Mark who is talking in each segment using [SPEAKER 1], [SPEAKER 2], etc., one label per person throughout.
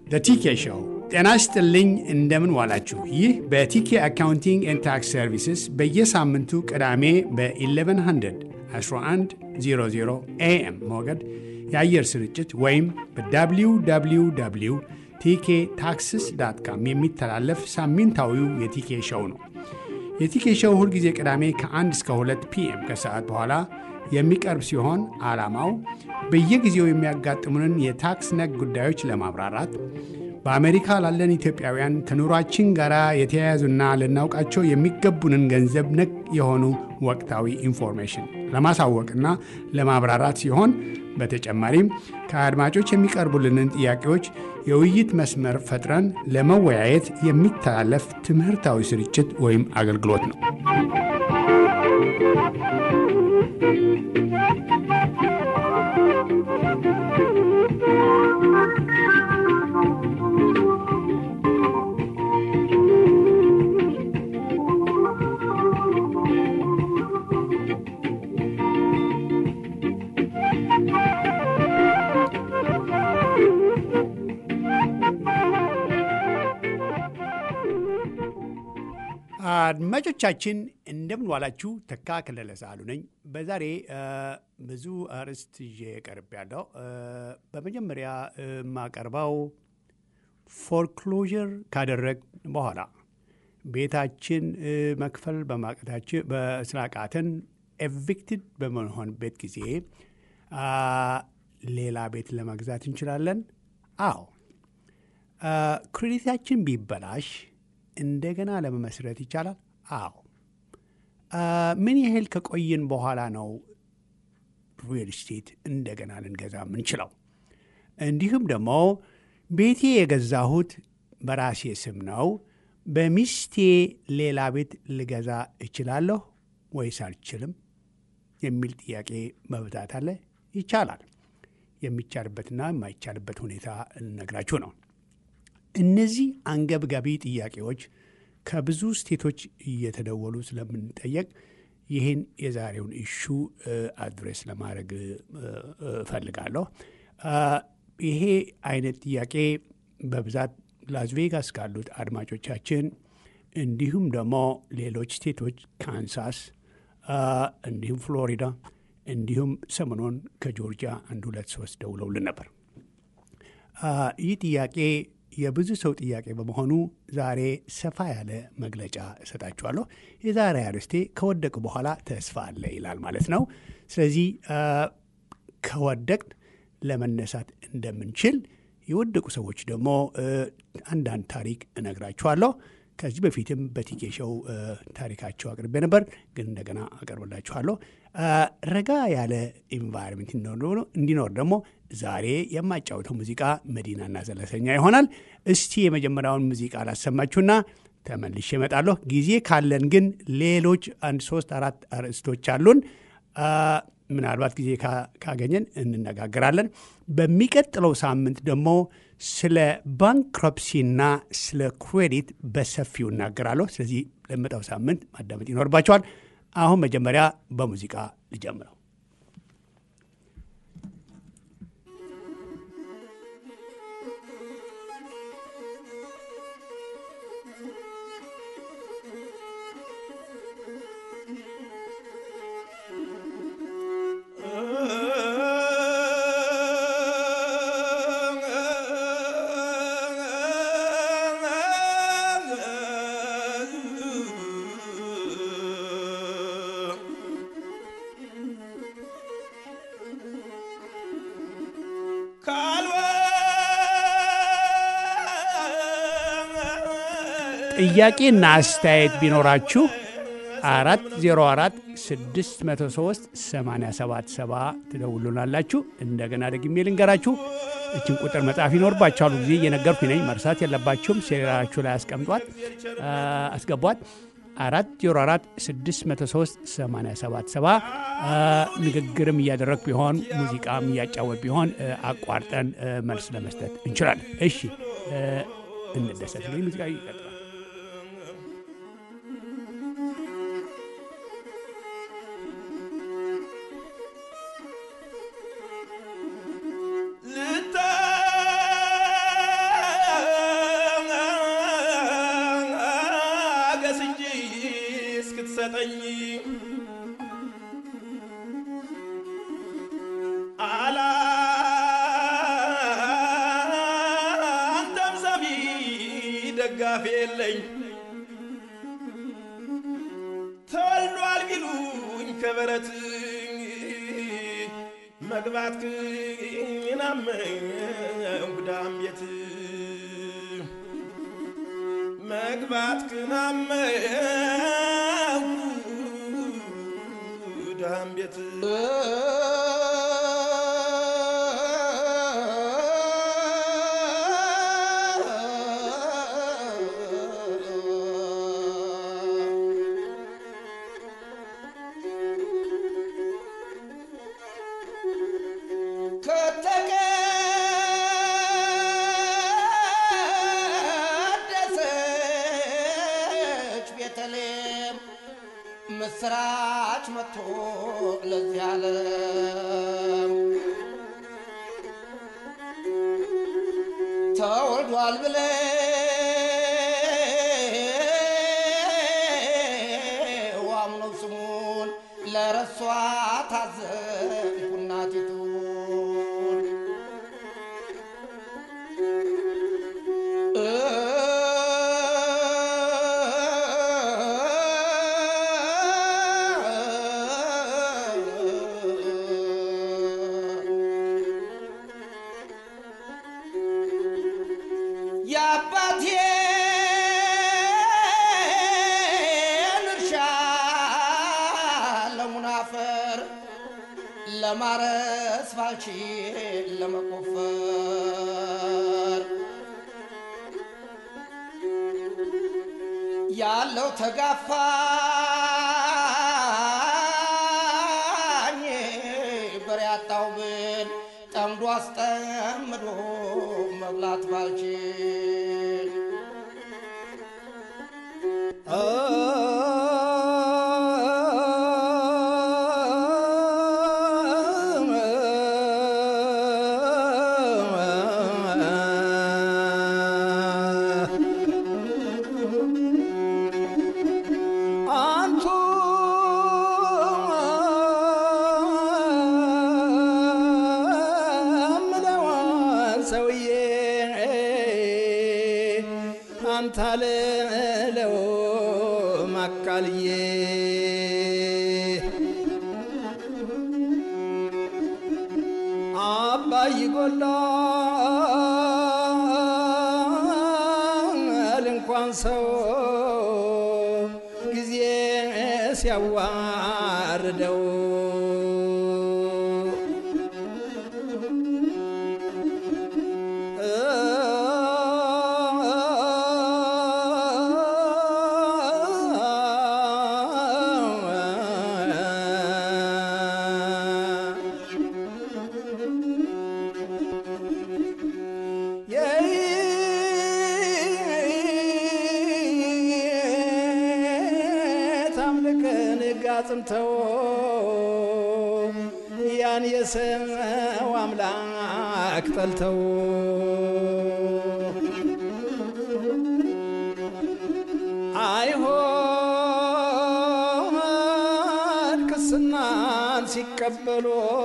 [SPEAKER 1] ቲኬ ሾው። ጤና ይስጥልኝ፣ እንደምን ዋላችሁ። ይህ በቲኬ አካውንቲንግ ኤንድ ታክስ ሰርቪስስ በየሳምንቱ ቅዳሜ በ1100 1100 ኤኤም ሞገድ የአየር ስርጭት ወይም በwww ቲኬ ታክስስ ዳት ካም የሚተላለፍ ሳምንታዊው የቲኬ ሾው ነው። የቲኬ ሾው ሁልጊዜ ቅዳሜ ከ1 እስከ 2 ፒኤም ከሰዓት በኋላ የሚቀርብ ሲሆን ዓላማው በየጊዜው የሚያጋጥሙንን የታክስ ነክ ጉዳዮች ለማብራራት በአሜሪካ ላለን ኢትዮጵያውያን ከኑሯችን ጋር የተያያዙና ልናውቃቸው የሚገቡንን ገንዘብ ነክ የሆኑ ወቅታዊ ኢንፎርሜሽን ለማሳወቅና ለማብራራት ሲሆን በተጨማሪም ከአድማጮች የሚቀርቡልንን ጥያቄዎች የውይይት መስመር ፈጥረን ለመወያየት የሚተላለፍ ትምህርታዊ ስርጭት ወይም አገልግሎት ነው። አድማጮቻችን እንደምን ዋላችሁ። ተካ ከለለ ሳህሉ ነኝ። በዛሬ ብዙ አርዕስት ይዤ ቀርብ ያለው በመጀመሪያ የማቀርበው ፎርክሎዥር ካደረግ በኋላ ቤታችን መክፈል በማቀታችን በስላቃተን ኤቪክትድ በመሆንበት ጊዜ ሌላ ቤት ለመግዛት እንችላለን። አዎ ክሬዲታችን ቢበላሽ እንደገና ለመመስረት ይቻላል። አዎ። ምን ያህል ከቆየን በኋላ ነው ሪል ስቴት እንደገና ልንገዛ የምንችለው? እንዲሁም ደግሞ ቤቴ የገዛሁት በራሴ ስም ነው፣ በሚስቴ ሌላ ቤት ልገዛ እችላለሁ ወይስ አልችልም የሚል ጥያቄ መብዛት አለ። ይቻላል። የሚቻልበትና የማይቻልበት ሁኔታ ልነግራችሁ ነው። እነዚህ አንገብጋቢ ጥያቄዎች ከብዙ ስቴቶች እየተደወሉ ስለምንጠየቅ ይህን የዛሬውን ኢሹ አድሬስ ለማድረግ እፈልጋለሁ። ይሄ አይነት ጥያቄ በብዛት ላስ ቬጋስ ካሉት አድማጮቻችን እንዲሁም ደግሞ ሌሎች ስቴቶች ካንሳስ፣ እንዲሁም ፍሎሪዳ፣ እንዲሁም ሰሞኑን ከጆርጂያ አንድ ሁለት ሶስት ደውለውልን ነበር። ይህ ጥያቄ የብዙ ሰው ጥያቄ በመሆኑ ዛሬ ሰፋ ያለ መግለጫ እሰጣችኋለሁ። የዛሬ አርዕስቴ ከወደቅ በኋላ ተስፋ አለ ይላል ማለት ነው። ስለዚህ ከወደቅን ለመነሳት እንደምንችል የወደቁ ሰዎች ደግሞ አንዳንድ ታሪክ እነግራችኋለሁ። ከዚህ በፊትም በቲኬ ሾው ታሪካቸው አቅርቤ ነበር፣ ግን እንደገና አቀርብላችኋለሁ። ረጋ ያለ ኢንቫይሮንመንት እንዲኖር ደግሞ ዛሬ የማጫወተው ሙዚቃ መዲናና ዘለሰኛ ይሆናል። እስቲ የመጀመሪያውን ሙዚቃ ላሰማችሁና ተመልሼ እመጣለሁ። ጊዜ ካለን ግን ሌሎች አንድ ሶስት አራት አርዕስቶች አሉን። ምናልባት ጊዜ ካገኘን እንነጋገራለን። በሚቀጥለው ሳምንት ደግሞ ስለ ባንክረፕሲና ስለ ክሬዲት በሰፊው እናገራለሁ። ስለዚህ ለመጣው ሳምንት ማዳመጥ ይኖርባቸዋል። አሁን መጀመሪያ በሙዚቃ ልጀምረው። ጥያቄና አስተያየት ቢኖራችሁ አራት ዜሮ አራት ስድስት መቶ ሶስት ሰማንያ ሰባት ሰባ ትደውሉናላችሁ። እንደገና ደግሜ ልንገራችሁ፣ እችን ቁጥር መጻፍ ይኖርባችኋል። ጊዜ እየነገርኩ ነኝ፣ መርሳት የለባችሁም። ሴራችሁ ላይ አስቀምጧት አስገቧት። አራት ዜሮ አራት ስድስት መቶ ሶስት ሰማንያ ሰባት ሰባ ንግግርም እያደረግ ቢሆን ሙዚቃም እያጫወት ቢሆን አቋርጠን መልስ ለመስጠት እንችላለን። እሺ እንደሰት ሙዚቃ ይቀጥላል።
[SPEAKER 2] ብትሰጠኝ አላንተም ሰሚ ደጋፊ የለኝ ተወልዷል ቢሉኝ ከበረት መግባት ክናመው ዳም ቤት መግባት ክናመው ዳም ቤት
[SPEAKER 3] ከተቀደሰች ቤተልሔም ምስራች መጥቶ ለዚህ ዓለም ተወልዷል ብለው አምነው ስሙን ለረሷ ታዘንኩ እናቲቱን የአባቴን እርሻ ለሙናፈር ለማረስ ባልችል ለመቆፈር ያለው ተጋፋኝ በሬ ያጣው ብል ጠምዶ አስጠምዶ መብላት ባልችል
[SPEAKER 4] አንቱ ምለዋን ሰውዬ አንተ አልለው ማካልዬ አባይ ጎላል እንኳን ሰው ጊዜ ሲያዋርደው ታምልክን ጋጽምተው ያን የሰው አምላክ ጠልተው አይሆን ቅስናን ሲቀበሉ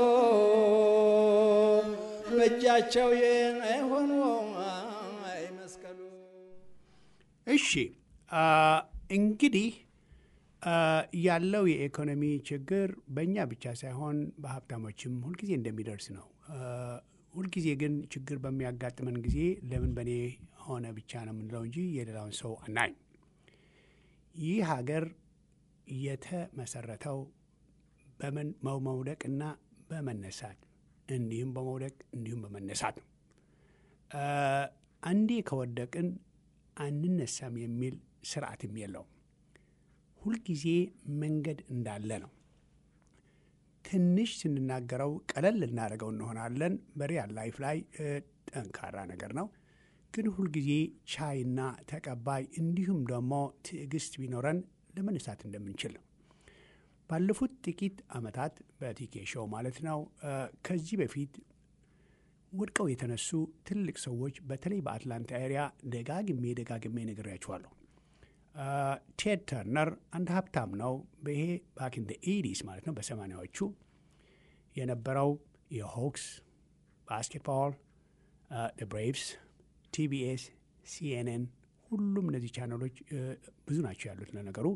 [SPEAKER 4] በእጃቸው የሆኑ አይመስቀሉ
[SPEAKER 1] እሺ አ፣ እንግዲህ አ፣ ያለው የኢኮኖሚ ችግር በእኛ ብቻ ሳይሆን በሀብታሞችም ሁልጊዜ እንደሚደርስ ነው። አ፣ ሁልጊዜ ግን ችግር በሚያጋጥመን ጊዜ ለምን በእኔ ሆነ ብቻ ነው የምንለው እንጂ የሌላውን ሰው አናይም። ይህ ሀገር የተመሰረተው በመን በመውደቅና በመነሳት እንዲሁም በመውደቅ እንዲሁም በመነሳት ነው። አ፣ አንዴ ከወደቅን አንነሳም የሚል ስርዓትም የለውም። ሁልጊዜ መንገድ እንዳለ ነው። ትንሽ ስንናገረው ቀለል ልናደርገው እንሆናለን። በሪያል ላይፍ ላይ እ፣ ጠንካራ ነገር ነው። ግን ሁልጊዜ ቻይና ተቀባይ እንዲሁም ደግሞ ትዕግስት ቢኖረን ለመነሳት እንደምንችል ነው። ባለፉት ጥቂት ዓመታት በቲኬ ሾው ማለት ነው እ፣ ከዚህ በፊት ወድቀው የተነሱ ትልቅ ሰዎች በተለይ በአትላንታ ኤሪያ ደጋግሜ ደጋግሜ ነግሬያችኋለሁ። ቴድ ተርነር አንድ ሀብታም ነው። ይሄ ባክ ኢን ኤዲስ ማለት ነው በሰማኒያዎቹ የነበረው የሆክስ ባስኬትቦል፣ ብሬቭስ፣ ቲቢኤስ፣ ሲኤንኤን ሁሉም እነዚህ ቻናሎች ብዙ ናቸው ያሉት ለነገሩ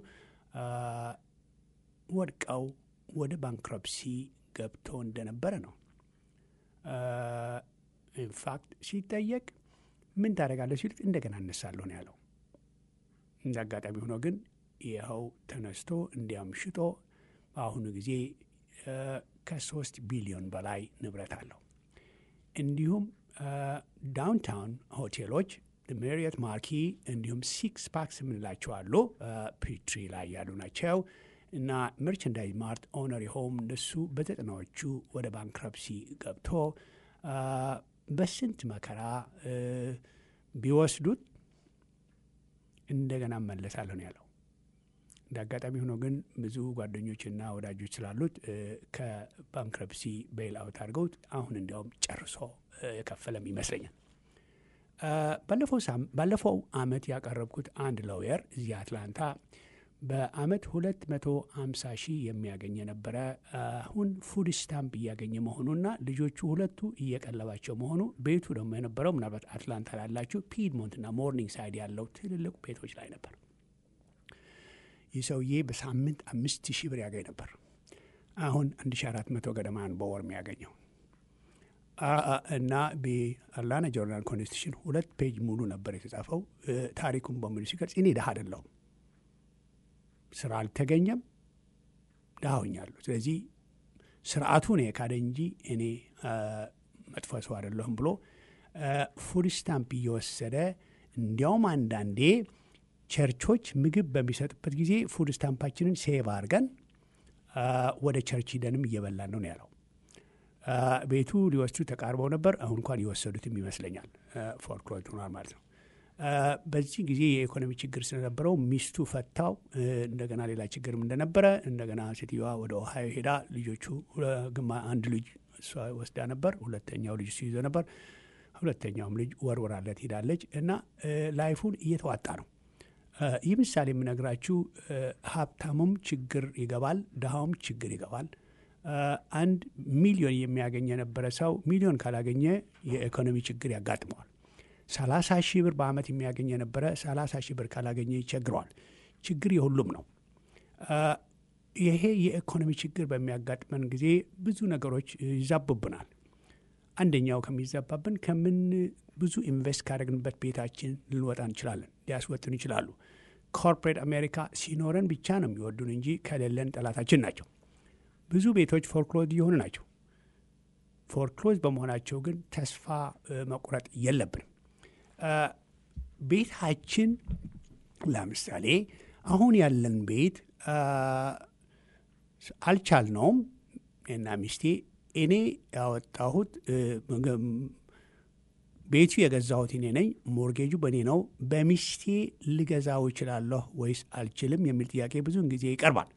[SPEAKER 1] ወድቀው ወደ ባንክረፕሲ ገብቶ እንደነበረ ነው። ኢንፋክት ሲጠየቅ ምን ታደርጋለህ ሲሉት እንደገና እነሳለሁ ነው ያለው። እንደ አጋጣሚ ሆኖ ግን ይኸው ተነስቶ እንዲያም ሽጦ በአሁኑ ጊዜ ከሶስት ቢሊዮን በላይ ንብረት አለው። እንዲሁም ዳውንታውን ሆቴሎች ሜሪየት ማርኪ እንዲሁም ሲክስ ፓክስ የምንላቸው አሉ ፒትሪ ላይ ያሉ ናቸው እና መርቸንዳይዝ ማርት ኦነር ሆም እነሱ በዘጠናዎቹ ወደ ባንክረፕሲ ገብቶ በስንት መከራ ቢወስዱት እንደገና መለሳለሁ ነው ያለው። እንደ አጋጣሚ ሆኖ ግን ብዙ ጓደኞችና ወዳጆች ስላሉት ከባንክረፕሲ ቤል አውት አድርገውት አሁን እንዲያውም ጨርሶ የከፈለም ይመስለኛል። ባለፈው አመት ያቀረብኩት አንድ ሎየር እዚህ አትላንታ በአመት ሁለት መቶ ሀምሳ ሺህ የሚያገኝ የነበረ አሁን ፉድ ስታምፕ እያገኘ መሆኑና ልጆቹ ሁለቱ እየቀለባቸው መሆኑ ቤቱ ደግሞ የነበረው ምናልባት አትላንታ ላላችሁ ፒድሞንትና ሞርኒንግ ሳይድ ያለው ትልልቅ ቤቶች ላይ ነበር። ይህ ሰውዬ በሳምንት አምስት ሺህ ብር ያገኝ ነበር። አሁን አንድ ሺ አራት መቶ ገደማን በወር የሚያገኘው እና በአትላንታ ጆርናል ኮንስቲቱሽን ሁለት ፔጅ ሙሉ ነበር የተጻፈው። ታሪኩን በሙሉ ሲገልጽ እኔ ድሀ አይደለሁም፣ ስራ አልተገኘም፣ ድሀ ሆኛለሁ። ስለዚህ ስርዓቱ ነው የካደ እንጂ እኔ መጥፎ ሰው አይደለሁም ብሎ ፉድ ስታምፕ እየወሰደ እንዲያውም አንዳንዴ ቸርቾች ምግብ በሚሰጡበት ጊዜ ፉድ ስታምፓችንን ሴቭ አድርገን ወደ ቸርች ሂደንም እየበላን ነው ያለው። ቤቱ ሊወስዱ ተቃርበው ነበር። አሁን እንኳን የወሰዱትም ይመስለኛል። ፎርክሎዝ ሆኗል ማለት ነው። በዚህ ጊዜ የኢኮኖሚ ችግር ስለነበረው ሚስቱ ፈታው። እንደገና ሌላ ችግርም እንደነበረ እንደገና ሴትዮዋ ወደ ኦሃዮ ሄዳ ልጆቹ ግማ አንድ ልጅ እሷ ወስዳ ነበር። ሁለተኛው ልጅ እሱ ይዞ ነበር። ሁለተኛውም ልጅ ወርወራለት ሄዳለች እና ላይፉን እየተዋጣ ነው። ይህ ምሳሌ የምነግራችሁ ሀብታሙም ችግር ይገባል፣ ድሃውም ችግር ይገባል። አንድ ሚሊዮን የሚያገኝ የነበረ ሰው ሚሊዮን ካላገኘ የኢኮኖሚ ችግር ያጋጥመዋል። ሰላሳ ሺህ ብር በአመት የሚያገኝ የነበረ ሰላሳ ሺህ ብር ካላገኘ ይቸግረዋል። ችግር የሁሉም ነው። ይሄ የኢኮኖሚ ችግር በሚያጋጥመን ጊዜ ብዙ ነገሮች ይዛቡብናል። አንደኛው ከሚዛባብን ከምን ብዙ ኢንቨስት ካደረግንበት ቤታችን ልንወጣ እንችላለን፣ ሊያስወጡን ይችላሉ። ኮርፖሬት አሜሪካ ሲኖረን ብቻ ነው የሚወዱን እንጂ ከሌለን ጠላታችን ናቸው። ብዙ ቤቶች ፎርክሎዝ እየሆኑ ናቸው። ፎርክሎዝ በመሆናቸው ግን ተስፋ መቁረጥ የለብንም። ቤታችን ለምሳሌ አሁን ያለን ቤት አልቻልነውም እና ሚስቴ እኔ ያወጣሁት ቤቱ የገዛሁት እኔ ነኝ። ሞርጌጁ በእኔ ነው። በሚስቴ ልገዛው እችላለሁ ወይስ አልችልም የሚል ጥያቄ ብዙውን ጊዜ ይቀርባል።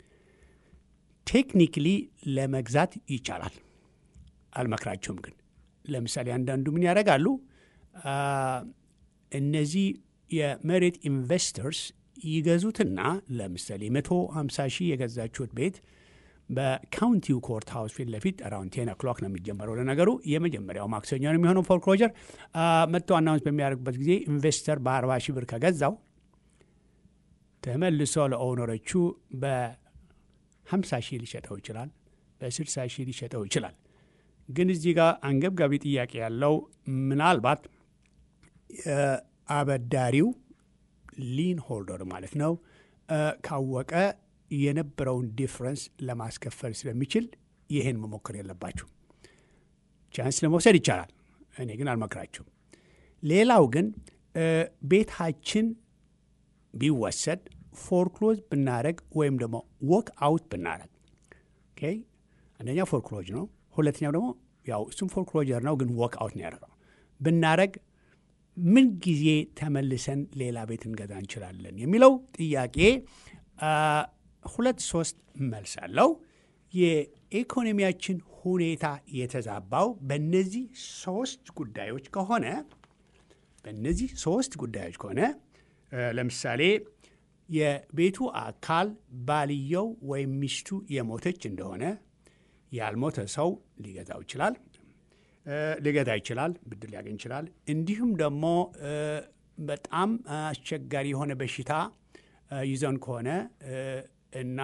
[SPEAKER 1] ቴክኒክሊ ለመግዛት ይቻላል። አልመክራቸውም ግን ለምሳሌ አንዳንዱ ምን ያደርጋሉ? እነዚህ የመሬት ኢንቨስተርስ ይገዙትና ለምሳሌ መቶ ሀምሳ ሺህ የገዛችሁት ቤት በካውንቲው ኮርት ሃውስ ፊት ለፊት አራውንድ ቴን ኦክሎክ ነው የሚጀመረው። ለነገሩ የመጀመሪያው ማክሰኞ ነው የሚሆነው ፎርክሎጀር። መጥቶ አናውንስ በሚያደርግበት ጊዜ ኢንቨስተር በአርባ ሺህ ብር ከገዛው ተመልሶ ለኦውነሮቹ በሀምሳ ሺህ ሊሸጠው ይችላል፣ በስልሳ ሺህ ሊሸጠው ይችላል። ግን እዚህ ጋር አንገብጋቢ ጥያቄ ያለው ምናልባት አበዳሪው ሊን ሆልደር ማለት ነው ካወቀ የነበረውን ዲፍረንስ ለማስከፈል ስለሚችል ይህን መሞከር የለባችሁ። ቻንስ ለመውሰድ ይቻላል፣ እኔ ግን አልመክራችሁም። ሌላው ግን ቤታችን ቢወሰድ ፎርክሎዝ ብናደረግ ወይም ደግሞ ወክ አውት ብናደረግ፣ አንደኛው ፎርክሎጅ ነው፣ ሁለተኛው ደግሞ ያው እሱም ፎርክሎጀር ነው፣ ግን ወክ አውት ነው ያደረገው ብናደረግ ምን ጊዜ ተመልሰን ሌላ ቤት እንገዛ እንችላለን የሚለው ጥያቄ ሁለት ሶስት መልስ አለው። የኢኮኖሚያችን ሁኔታ የተዛባው በእነዚህ ሶስት ጉዳዮች ከሆነ በእነዚህ ሶስት ጉዳዮች ከሆነ ለምሳሌ የቤቱ አካል ባልየው ወይም ሚስቱ የሞተች እንደሆነ ያልሞተ ሰው ሊገዛው ይችላል እ፣ ሊገዛ ይችላል፣ ብድር ሊያገኝ ይችላል። እንዲሁም ደግሞ እ፣ በጣም አስቸጋሪ የሆነ በሽታ እ፣ ይዘን ከሆነ እ፣ እና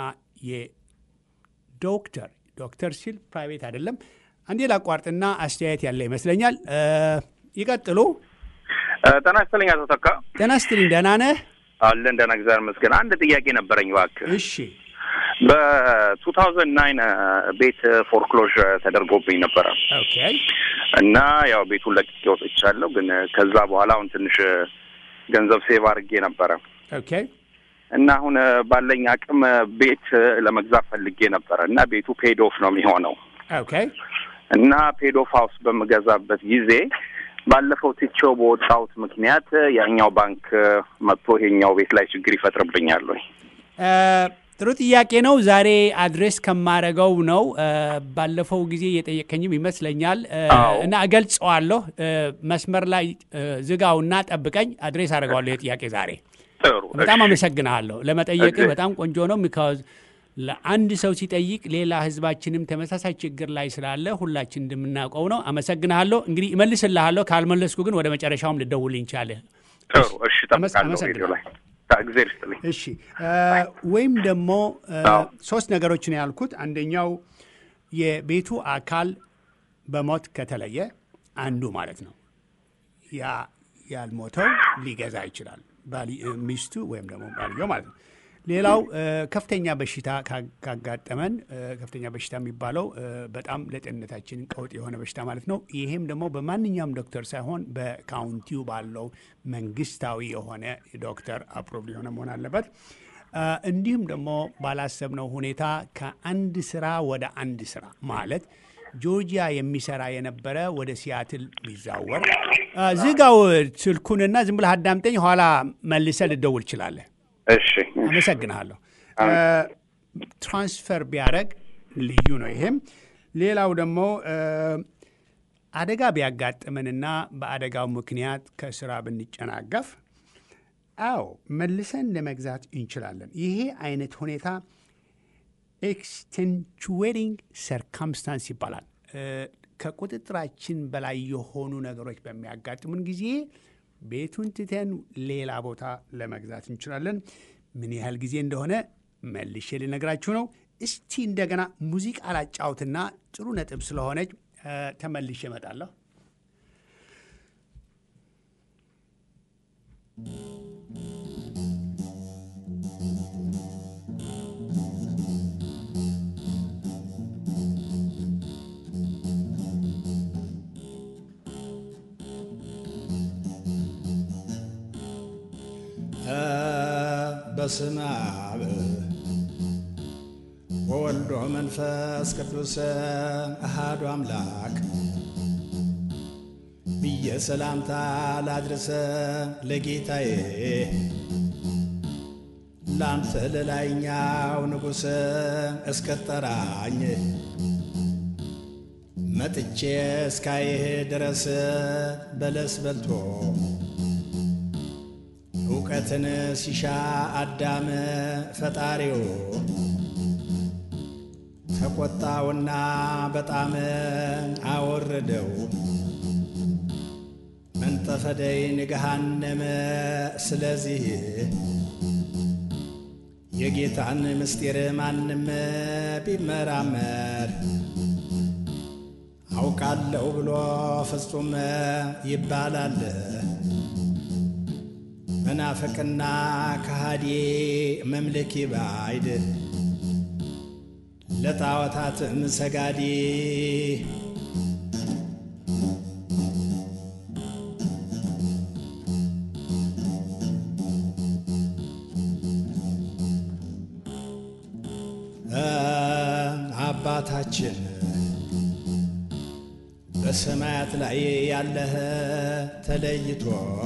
[SPEAKER 1] የዶክተር ዶክተር ሲል ፕራይቬት አይደለም። አንዴ ላቋርጥና አስተያየት ያለ ይመስለኛል። እ፣ ይቀጥሉ።
[SPEAKER 5] ጤና ይስጥልኝ አቶ ተካ።
[SPEAKER 1] ጤና ይስጥልኝ። ደህና ነህ?
[SPEAKER 5] አለን ደህና እግዚአብሔር ይመስገን። አንድ ጥያቄ ነበረኝ እባክህ።
[SPEAKER 1] እሺ
[SPEAKER 5] በቱ ታውዘንድ ናይን ቤት ፎርክሎዥ ተደርጎብኝ ነበረ
[SPEAKER 1] ኦኬ
[SPEAKER 5] እና ያው ቤቱን ለቅቄ ወጥቻለሁ። ግን ከዛ በኋላ አሁን ትንሽ ገንዘብ ሴቭ አድርጌ ነበረ
[SPEAKER 1] ኦኬ
[SPEAKER 5] እና አሁን ባለኝ አቅም ቤት ለመግዛት ፈልጌ ነበረ እና ቤቱ ፔድ ኦፍ ነው የሚሆነው
[SPEAKER 1] ኦኬ
[SPEAKER 5] እና ፔድ ኦፍ ሀውስ በምገዛበት ጊዜ ባለፈው ትቼው በወጣሁት ምክንያት ያኛው ባንክ መጥቶ ይሄኛው ቤት ላይ ችግር ይፈጥርብኛል ወይ?
[SPEAKER 1] እ፣ ጥሩ ጥያቄ ነው። ዛሬ አድሬስ ከማረገው ነው። እ፣ ባለፈው ጊዜ የጠየቀኝም ይመስለኛል እ፣
[SPEAKER 5] አዎ።
[SPEAKER 1] እና እገልጸዋለሁ። እ፣ መስመር ላይ እ፣ ዝጋውና ጠብቀኝ፣ አድሬስ አደርገዋለሁ የጥያቄ ዛሬ።
[SPEAKER 5] ጥሩ
[SPEAKER 1] በጣም
[SPEAKER 5] እሺ።
[SPEAKER 1] አመሰግንሃለሁ። ለመጠየቅህ
[SPEAKER 5] እሺ።
[SPEAKER 1] በጣም ቆንጆ ነው። ሚካዝ ለአንድ ሰው ሲጠይቅ ሌላ ህዝባችንም ተመሳሳይ ችግር ላይ ስላለ ሁላችን እንደምናውቀው ነው። አመሰግንሃለሁ። እንግዲህ እመልስልሃለሁ። ካልመለስኩ ግን ወደ መጨረሻውም ልደውልኝ ቻለህ።
[SPEAKER 5] ጥሩ እሺ፣ ጠብቃለሁ
[SPEAKER 1] አመሰግናለሁ።
[SPEAKER 5] ሬዲዮ ላይ እግዜር ይስጥልኝ።
[SPEAKER 1] እሺ እ፣ ወይም ደግሞ እ፣
[SPEAKER 5] አዎ።
[SPEAKER 1] ሶስት ነገሮች ነው ያልኩት። አንደኛው የቤቱ አካል በሞት ከተለየ አንዱ ማለት ነው ያ ያልሞተው ሊገዛ ይችላል፣ ባሊ- እ፣ ሚስቱ ወይም ደግሞ ባልየው ማለት ነው። ሌላው እ፣ ከፍተኛ በሽታ ካ- ካጋጠመን እ፣ ከፍተኛ በሽታ የሚባለው እ፣ በጣም ለጤንነታችን ቀውጥ የሆነ በሽታ ማለት ነው። ይሄም ደግሞ በማንኛውም ዶክተር ሳይሆን በካውንቲው ባለው መንግስታዊ የሆነ ዶክተር አፕሮቭድ የሆነ መሆን አለበት። እ፣ እንዲሁም ደግሞ ባላሰብነው ሁኔታ ከአንድ ስራ ወደ አንድ ስራ ማለት ጆርጂያ የሚሰራ የነበረ ወደ ሲያትል ቢዛወር እ፣ ዝጋው ስልኩንና ዝም ብለህ አዳምጠኝ፣ ኋላ መልሰህ ልደውል ትችላለህ።
[SPEAKER 5] እሺ
[SPEAKER 1] አመሰግንሃለሁ። ትራንስፈር ቢያደረግ ልዩ ነው። ይሄም ሌላው ደግሞ እ፣ አደጋ ቢያጋጥመንና በአደጋው ምክንያት ከስራ ብንጨናገፍ፣ አዎ መልሰን ለመግዛት እንችላለን። ይሄ አይነት ሁኔታ ኤክስቴንቹዌቲንግ ሰርከምስታንስ ይባላል። እ፣ ከቁጥጥራችን በላይ የሆኑ ነገሮች በሚያጋጥሙን ጊዜ ቤቱን ትተን ሌላ ቦታ ለመግዛት እንችላለን። ምን ያህል ጊዜ እንደሆነ መልሼ ልነግራችሁ ነው። እስቲ እንደገና ሙዚቃ ላጫውትና ጥሩ ነጥብ ስለሆነች እ፣ ተመልሼ እመጣለሁ።
[SPEAKER 4] በስመ አብ ወወልዶ መንፈስ ቅዱስ አሃዱ አምላክ ብዬ ሰላምታ ላድርሰ ለጌታዬ ላንተ ለላይኛው ንጉሥ እስከጠራኝ መጥቼ እስካይህ ድረስ በለስ በልቶ እውቀትን ሲሻ አዳም ፈጣሪው ተቆጣውና በጣም አወረደው። መንጠፈደይን ገሃነመ ስለዚህ የጌታን ምስጢር ማንም ቢመራመር አውቃለሁ ብሎ ፍጹም ይባላል። መናፍቅና ከሃዲ መምልኪ ባይድ ለጣዖታትም ሰጋዲ አባታችን በሰማያት ላይ ያለህ ተለይቶ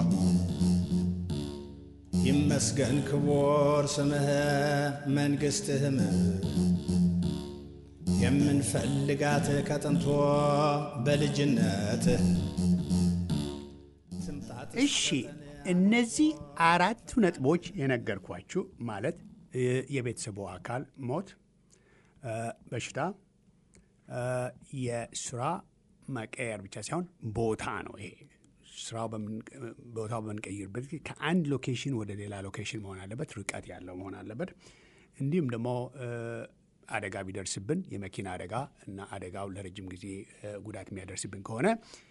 [SPEAKER 4] ይመስገን ክቡር ስምህ መንግሥትህም የምንፈልጋት ከጥንቶ በልጅነት
[SPEAKER 1] እሺ እነዚህ አራቱ ነጥቦች የነገርኳችሁ ማለት እ፣ የቤተሰቡ አካል ሞት፣ እ፣ በሽታ፣ እ፣ የስራ መቀየር ብቻ ሳይሆን ቦታ ነው። ይሄ ስራው በምን- ቦታው በምንቀይርበት ጊዜ ከአንድ ሎኬሽን ወደ ሌላ ሎኬሽን መሆን አለበት፣ ርቀት ያለው መሆን አለበት። እንዲሁም ደግሞ እ፣ አደጋ ቢደርስብን የመኪና አደጋ እና አደጋው ለረጅም ጊዜ እ፣ ጉዳት የሚያደርስብን ከሆነ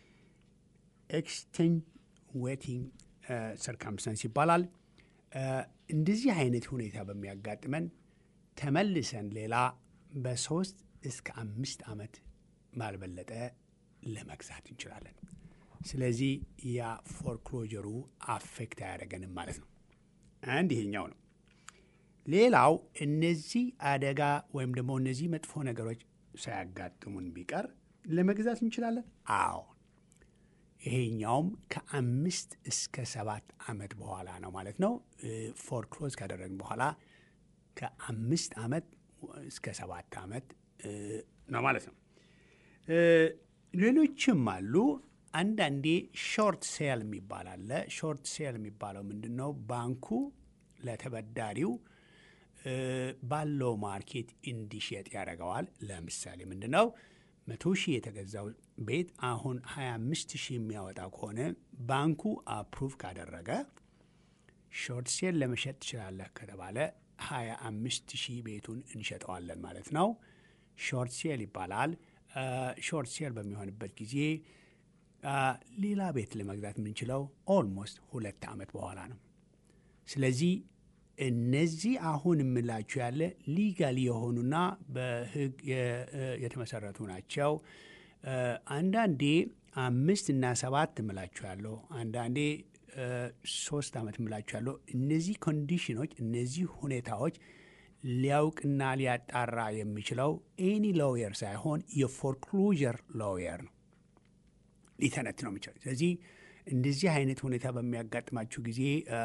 [SPEAKER 1] ኤክስቴንዌቲንግ ሰርከምስተንስ ይባላል። እ፣ እንደዚህ አይነት ሁኔታ በሚያጋጥመን ተመልሰን ሌላ በሶስት እስከ አምስት ዓመት ባልበለጠ ለመግዛት እንችላለን። ስለዚህ ያ ፎርክሎጀሩ አፌክት አያደርገንም ማለት ነው። አንድ ይሄኛው ነው። ሌላው እነዚህ አደጋ ወይም ደግሞ እነዚህ መጥፎ ነገሮች ሳያጋጥሙን ቢቀር ለመግዛት እንችላለን። አዎ ይሄኛውም ከአምስት እስከ ሰባት ዓመት በኋላ ነው ማለት ነው። ፎርክሎዝ ካደረግን በኋላ ከአምስት ዓመት እስከ ሰባት ዓመት እ፣ ነው ማለት ነው። እ፣ ሌሎችም አሉ። አንዳንዴ ሾርት ሴል የሚባል አለ። ሾርት ሴል የሚባለው ምንድን ነው? ባንኩ ለተበዳሪው እ፣ ባለው ማርኬት እንዲሸጥ ያደርገዋል። ለምሳሌ ምንድን ነው መቶ ሺህ የተገዛው ቤት አሁን 25 ሺህ የሚያወጣ ከሆነ ባንኩ አፕሩቭ ካደረገ ሾርት ሴል ለመሸጥ ትችላለህ ከተባለ 25 ሺህ ቤቱን እንሸጠዋለን ማለት ነው። ሾርት ሴል ይባላል። ሾርት ሴል በሚሆንበት ጊዜ አ፣ ሌላ ቤት ለመግዛት የምንችለው ኦልሞስት ሁለት ዓመት በኋላ ነው። ስለዚህ እነዚህ አሁን የምላችሁ ያለ ሊጋል የሆኑና በሕግ የ- የተመሰረቱ ናቸው። እ፣ አንዳንዴ አምስት እና ሰባት እምላችሁ ያለው አንዳንዴ እ፣ ሶስት ዓመት እምላችሁ ያለው እነዚህ ኮንዲሽኖች እነዚህ ሁኔታዎች ሊያውቅና ሊያጣራ የሚችለው ኤኒ ሎየር ሳይሆን የፎርክሎዥር ሎየር ነው ሊተነት ነው የሚችለው። ስለዚህ እንደዚህ አይነት ሁኔታ በሚያጋጥማችሁ ጊዜ አ፣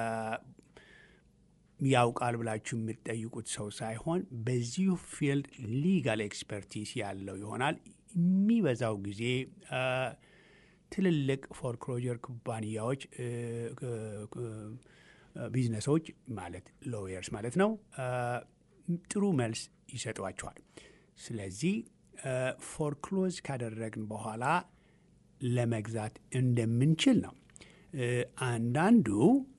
[SPEAKER 1] ያውቃል ብላችሁ የምትጠይቁት ሰው ሳይሆን በዚሁ ፊልድ ሊጋል ኤክስፐርቲስ ያለው ይሆናል። የሚበዛው ጊዜ አ፣ ትልልቅ ፎርክሎጀር ኩባንያዎች እ፣ እ፣ እ፣ ቢዝነሶች ማለት ሎየርስ ማለት ነው አ፣ ጥሩ መልስ ይሰጧቸዋል። ስለዚህ ፎርክሎዝ ካደረግን በኋላ ለመግዛት እንደምንችል ነው። እ፣ አንዳንዱ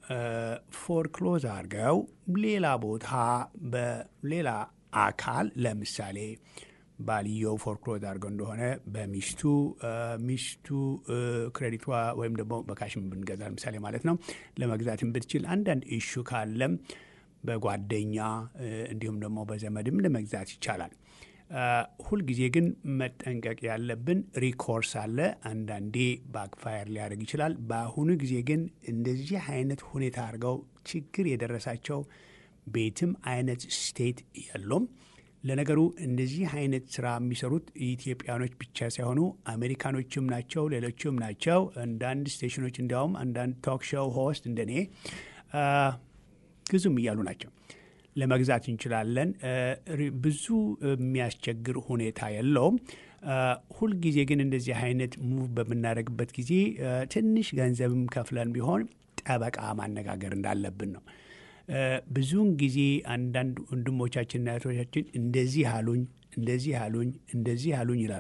[SPEAKER 1] ፎርክሎዝ አድርገው ሌላ ቦታ በሌላ አካል ለምሳሌ ባልየው ፎርክሎዝ አድርገው እንደሆነ በሚስቱ እ፣ ሚስቱ እ፣ ክሬዲቷ ወይም ደግሞ በካሽም ብንገዛ ለምሳሌ ማለት ነው ለመግዛትም ብትችል አንዳንድ ኢሹ ካለም በጓደኛ እ፣ እንዲሁም ደግሞ በዘመድም ለመግዛት ይቻላል። አ፣ ሁልጊዜ ግን መጠንቀቅ ያለብን ሪኮርስ አለ። አንዳንዴ ባክፋየር ሊያደርግ ይችላል። በአሁኑ ጊዜ ግን እንደዚህ አይነት ሁኔታ አድርገው ችግር የደረሳቸው ቤትም አይነት ስቴት የሉም። ለነገሩ እንደዚህ አይነት ስራ የሚሰሩት ኢትዮጵያኖች ብቻ ሳይሆኑ አሜሪካኖችም ናቸው፣ ሌሎችም ናቸው። አንዳንድ ስቴሽኖች እንዲያውም አንዳንድ ቶክ ሾው ሆስት እንደኔ አ፣ ግዙም እያሉ ናቸው። ለመግዛት እንችላለን። እ፣ ሪ- ብዙ የሚያስቸግር ሁኔታ የለውም። እ፣ ሁልጊዜ ግን እንደዚህ አይነት ሙቭ በምናደርግበት ጊዜ እ፣ ትንሽ ገንዘብም ከፍለን ቢሆን ጠበቃ ማነጋገር እንዳለብን ነው። እ፣ ብዙውን ጊዜ አንዳንድ ወንድሞቻችንና እህቶቻችን እንደዚህ አሉኝ፣ እንደዚህ አሉኝ፣ እንደዚህ አሉኝ ይላሉ።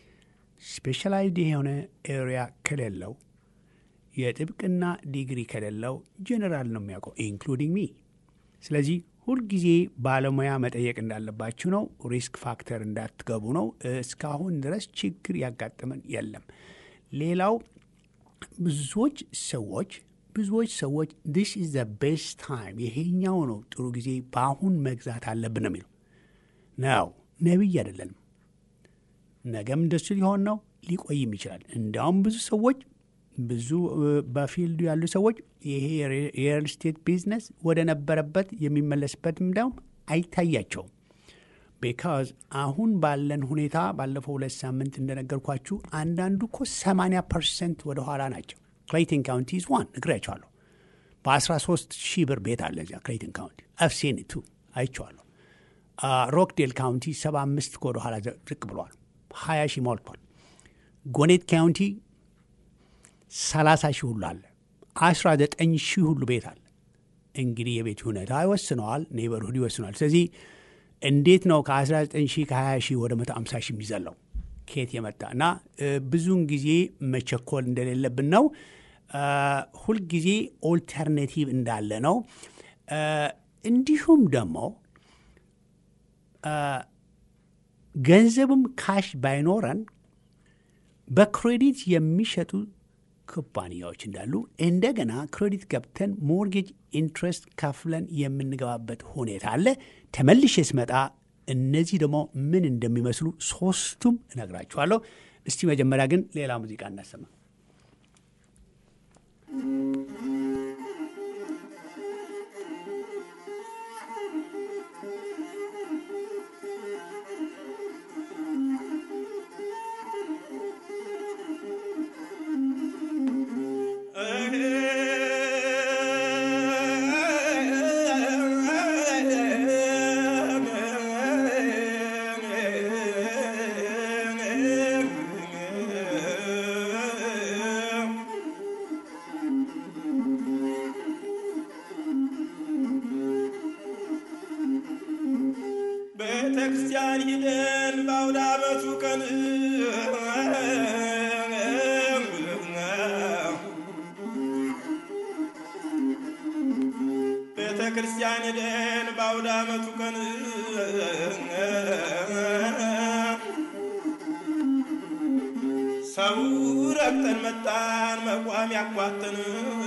[SPEAKER 1] ስፔሻላይዝድ የሆነ ኤሪያ ከሌለው የጥብቅና ዲግሪ ከሌለው ጀኔራል ነው የሚያውቀው ኢንክሉዲንግ ሚ። ስለዚህ ሁልጊዜ ባለሙያ መጠየቅ እንዳለባችሁ ነው። ሪስክ ፋክተር እንዳትገቡ ነው። እስካሁን ድረስ ችግር ያጋጠመን የለም። ሌላው ብዙዎች ሰዎች ብዙዎች ሰዎች ዲስ ኢዝ ዘ ቤስት ታይም ይሄኛው ነው ጥሩ ጊዜ በአሁን መግዛት አለብን ነው የሚለው ነው። ነቢይ አይደለንም። ነገም እንደሱ ሊሆን ነው፣ ሊቆይም ይችላል። እንዲያውም ብዙ ሰዎች ብዙ እ፣ በፊልዱ ያሉ ሰዎች ይሄ የሪል ስቴት ቢዝነስ ወደ ነበረበት የሚመለስበት እንዲያውም አይታያቸውም። ቢካዝ አሁን ባለን ሁኔታ ባለፈው ሁለት ሳምንት እንደነገርኳችሁ አንዳንዱ እኮ 80 ፐርሰንት ወደ ኋላ ናቸው። ክሌይተን ካውንቲ ዝ ዋን እግሬያቸዋለሁ። በ13 ሺህ ብር ቤት አለ እዚያ ክሌይተን ካውንቲ አፍሴን ቱ አይቼዋለሁ። ሮክዴል ካውንቲ 75 ወደ ኋላ ዝቅ ብሏል። 20 ሺህ ሞልቷል። ጎኔት ካውንቲ 30 ሺህ ሁሉ አለ። 19 ሺህ ሁሉ ቤት አለ። እንግዲህ የቤት ሁኔታ ይወስነዋል፣ ኔበርሁድ ይወስነዋል። ስለዚህ እንዴት ነው ከ19 ሺህ ከ20 ሺህ ወደ 150 ሺህ የሚዘለው ከየት የመጣ እና ብዙውን ጊዜ መቸኮል እንደሌለብን ነው። ሁልጊዜ ኦልተርኔቲቭ እንዳለ ነው። እንዲሁም ደግሞ ገንዘብም ካሽ ባይኖረን በክሬዲት የሚሸጡ ኩባንያዎች እንዳሉ እንደገና ክሬዲት ገብተን ሞርጌጅ ኢንትረስት ከፍለን የምንገባበት ሁኔታ አለ። ተመልሼ ስመጣ እነዚህ ደግሞ ምን እንደሚመስሉ ሶስቱም እነግራችኋለሁ። እስቲ መጀመሪያ ግን ሌላ ሙዚቃ እናሰማ።
[SPEAKER 2] ቤተክርስቲያን ሂደን በአውደ ዓመቱ ቀን ቤተ ክርስቲያን ሂደን በአውደ ዓመቱ ቀን ሰው ረግጠን መጣን መቋም ያቋትን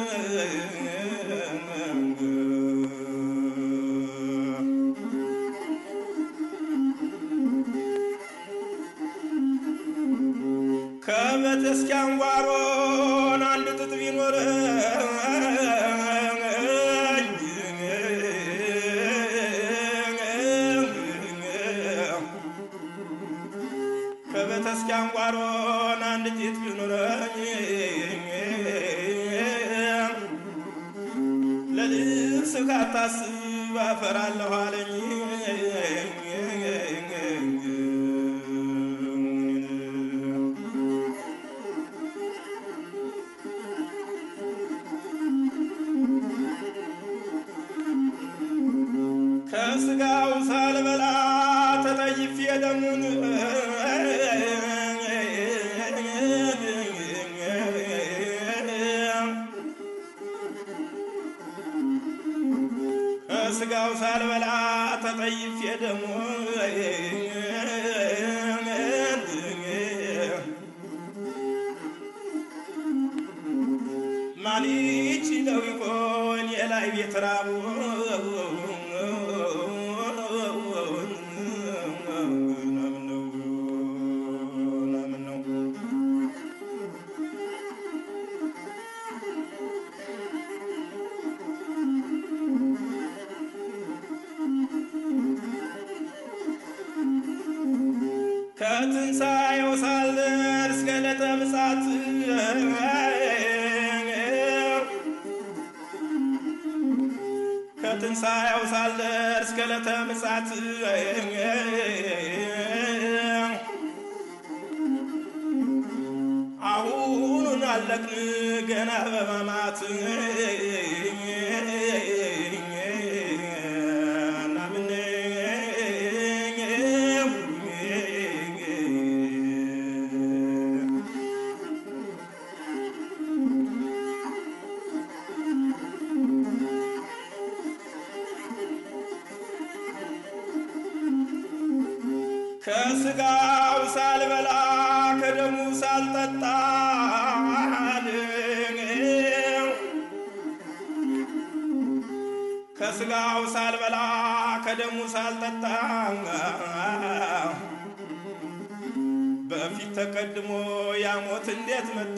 [SPEAKER 2] ከቤተክርስቲያን ጓሮን አንድ ጥጥ ቢኖረኝ ከቤተክርስቲያን ጓሮን አንድ ጥጥ ቢኖረኝ ለልብስ ካታስብ አፈራለሁ አለኝ ከስጋው ሳልበላ ተጠይፌ ደሙን ከስጋው ሳልበላ ተጠይፌ ደሙን ማን ይችለው ይሆን የላይ ቤት ራቡ ከትንሣኤው ሳልደርስ ገለጠ ምጽአት ከትንሣኤው ሳልደርስ ገለተ ምጽአት አሁኑን አለቅን ገና በማማት ከስጋው ሳልበላ ከደሙ ሳልጠጣ ከስጋው ሳልበላ ከደሙ ሳልጠጣ በፊት ተቀድሞ ያሞት እንዴት መጣ?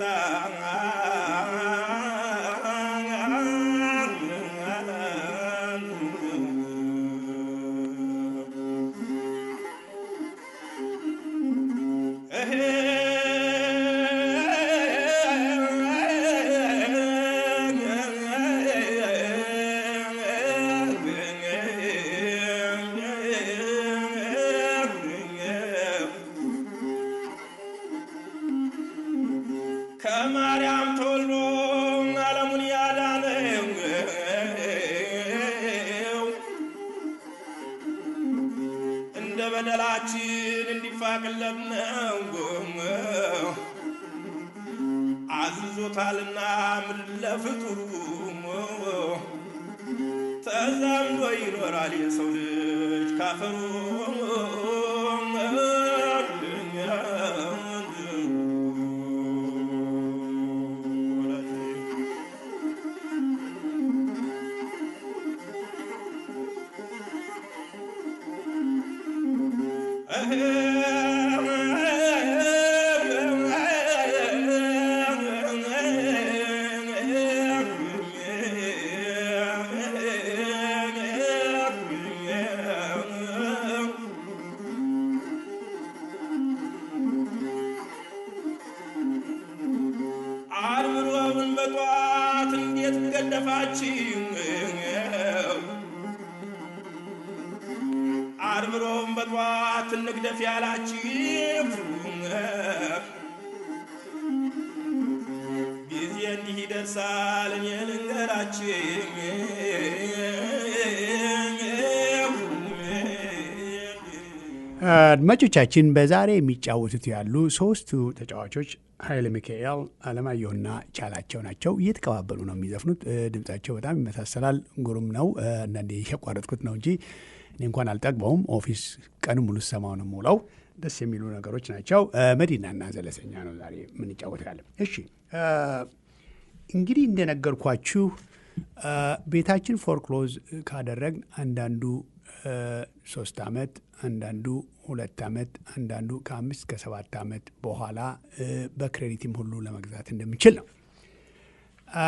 [SPEAKER 2] ከማርያም ተወልዶ በደላችን እንዲፋቅለት ነው አዝዞታልና ምድር ለፍጡሩ ተዛምዶ ይኖራል የሰው ልጅ ካፈሩ ዓርብ ሮብን በጧት እንዴት ገደፋችሁ? ዓርብ ሮብን በጧት እንግደፍ ያላችሁ ጊዜ እንዲህ ይደርሳል እኔ ልንገራችሁ
[SPEAKER 1] አድማጮቻችን በዛሬ የሚጫወቱት ያሉ ሶስቱ ተጫዋቾች ኃይለ ሚካኤል፣ አለማየሁና ቻላቸው ናቸው። እየተቀባበሉ ነው የሚዘፍኑት። እ፣ ድምጻቸው በጣም ይመሳሰላል። ግሩም ነው። እ፣ አንዳንዴ የቋረጥኩት ነው እንጂ እኔ እንኳን አልጠግበውም። ኦፊስ ቀን ሙሉ ሰማው ነው የምውለው። ደስ የሚሉ ነገሮች ናቸው። እ፣ መዲናና ዘለሰኛ ነው ዛሬ የምንጫወተው ያለ። እሺ እ፣ እንግዲህ እንደነገርኳችሁ እ፣ ቤታችን ፎርክሎዝ ካደረግን አንዳንዱ እ፣ ሶስት ዓመት አንዳንዱ ሁለት ዓመት አንዳንዱ ከአምስት ከሰባት ዓመት በኋላ እ፣ በክሬዲትም ሁሉ ለመግዛት እንደምንችል ነው። አ፣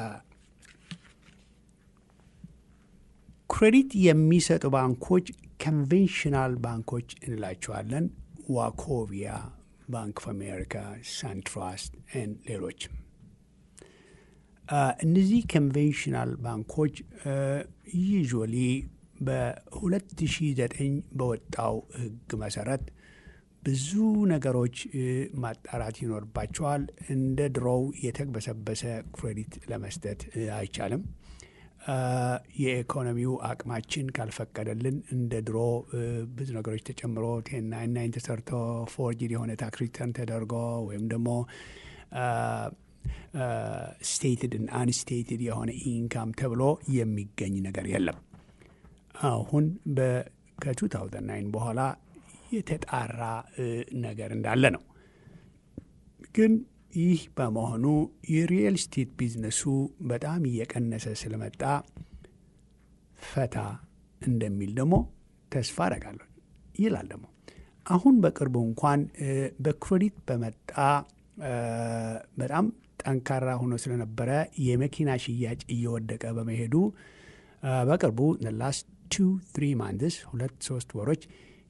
[SPEAKER 1] ክሬዲት የሚሰጡ ባንኮች ኮንቬንሽናል ባንኮች እንላቸዋለን። ዋኮቪያ፣ ባንክ ኦፍ አሜሪካ፣ ሳንትራስት ን ሌሎችም አ፣ እነዚህ ኮንቬንሽናል ባንኮች ዩዥዋሊ በ2009 በወጣው ሕግ መሰረት ብዙ ነገሮች እ፣ ማጣራት ይኖርባቸዋል። እንደ ድሮው የተግበሰበሰ ክሬዲት ለመስጠት እ፣ አይቻልም። አ፣ የኢኮኖሚው አቅማችን ካልፈቀደልን እንደ ድሮ እ፣ ብዙ ነገሮች ተጨምሮ ቴን ናይን ናይን ተሰርቶ ፎርጅድ የሆነ ታክስ ሪተርን ተደርጎ ወይም ደግሞ ስቴትድ አንስቴትድ የሆነ ኢንካም ተብሎ የሚገኝ ነገር የለም። አሁን ከ2009 በኋላ የተጣራ እ፣ ነገር እንዳለ ነው። ግን ይህ በመሆኑ የሪል ስቴት ቢዝነሱ በጣም እየቀነሰ ስለመጣ ፈታ እንደሚል ደግሞ ተስፋ አደርጋለሁ ይላል። ደግሞ አሁን በቅርቡ እንኳን እ፣ በክሬዲት በመጣ እ፣ በጣም ጠንካራ ሆኖ ስለነበረ የመኪና ሽያጭ እየወደቀ በመሄዱ እ፣ በቅርቡ ላስት ቱ ትሪ ማንትስ ሁለት ሶስት ወሮች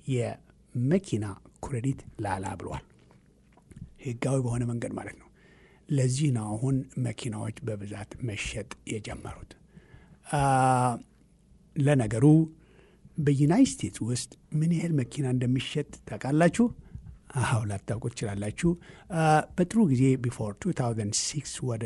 [SPEAKER 1] የመኪና ክሬዲት ላላ ብሏል። ህጋዊ በሆነ መንገድ ማለት ነው። ለዚህ ነው አሁን መኪናዎች በብዛት መሸጥ የጀመሩት። አ፣ ለነገሩ በዩናይት ስቴትስ ውስጥ ምን ያህል መኪና እንደሚሸጥ ታውቃላችሁ? አዎ ላታውቁ ትችላላችሁ። አ፣ በጥሩ ጊዜ ቢፎር 2006 ወደ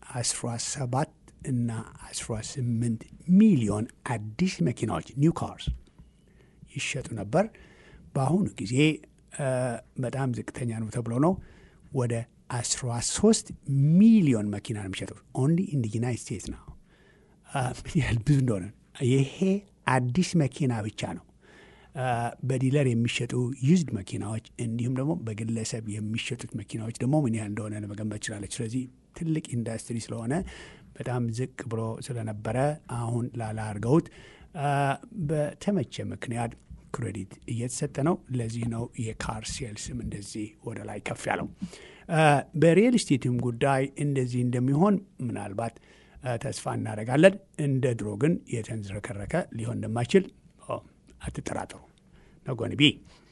[SPEAKER 1] 17 እና 18 ሚሊዮን አዲስ መኪናዎች ኒው ካርስ ይሸጡ ነበር። በአሁኑ ጊዜ አ፣ በጣም ዝቅተኛ ነው ተብሎ ነው ወደ 13 ሚሊዮን መኪና ነው የሚሸጡት ኦንሊ ኢን ዩናይት ስቴትስ ነው። አ፣ ምን ያህል ብዙ እንደሆነ ይሄ አዲስ መኪና ብቻ ነው። አ፣ በዲለር የሚሸጡ ዩዝድ መኪናዎች እንዲሁም ደግሞ በግለሰብ የሚሸጡት መኪናዎች ደግሞ ምን ያህል እንደሆነ ለመገንበት ይችላለች። ስለዚህ ትልቅ ኢንዱስትሪ ስለሆነ በጣም ዝቅ ብሎ ስለነበረ አሁን ላላ አድርገውት አ፣ በተመቸ ምክንያት ክሬዲት እየተሰጠ ነው። ለዚህ ነው የካር ሴልስም እንደዚህ ወደ ላይ ከፍ ያለው። አ፣ በሪል ስቴትም ጉዳይ እንደዚህ እንደሚሆን ምናልባት አ፣ ተስፋ እናደርጋለን። እንደ ድሮ ግን የተንዝረከረከ ሊሆን እንደማይችል ኦ፣ አትጠራጠሩ። ነጎን ቢ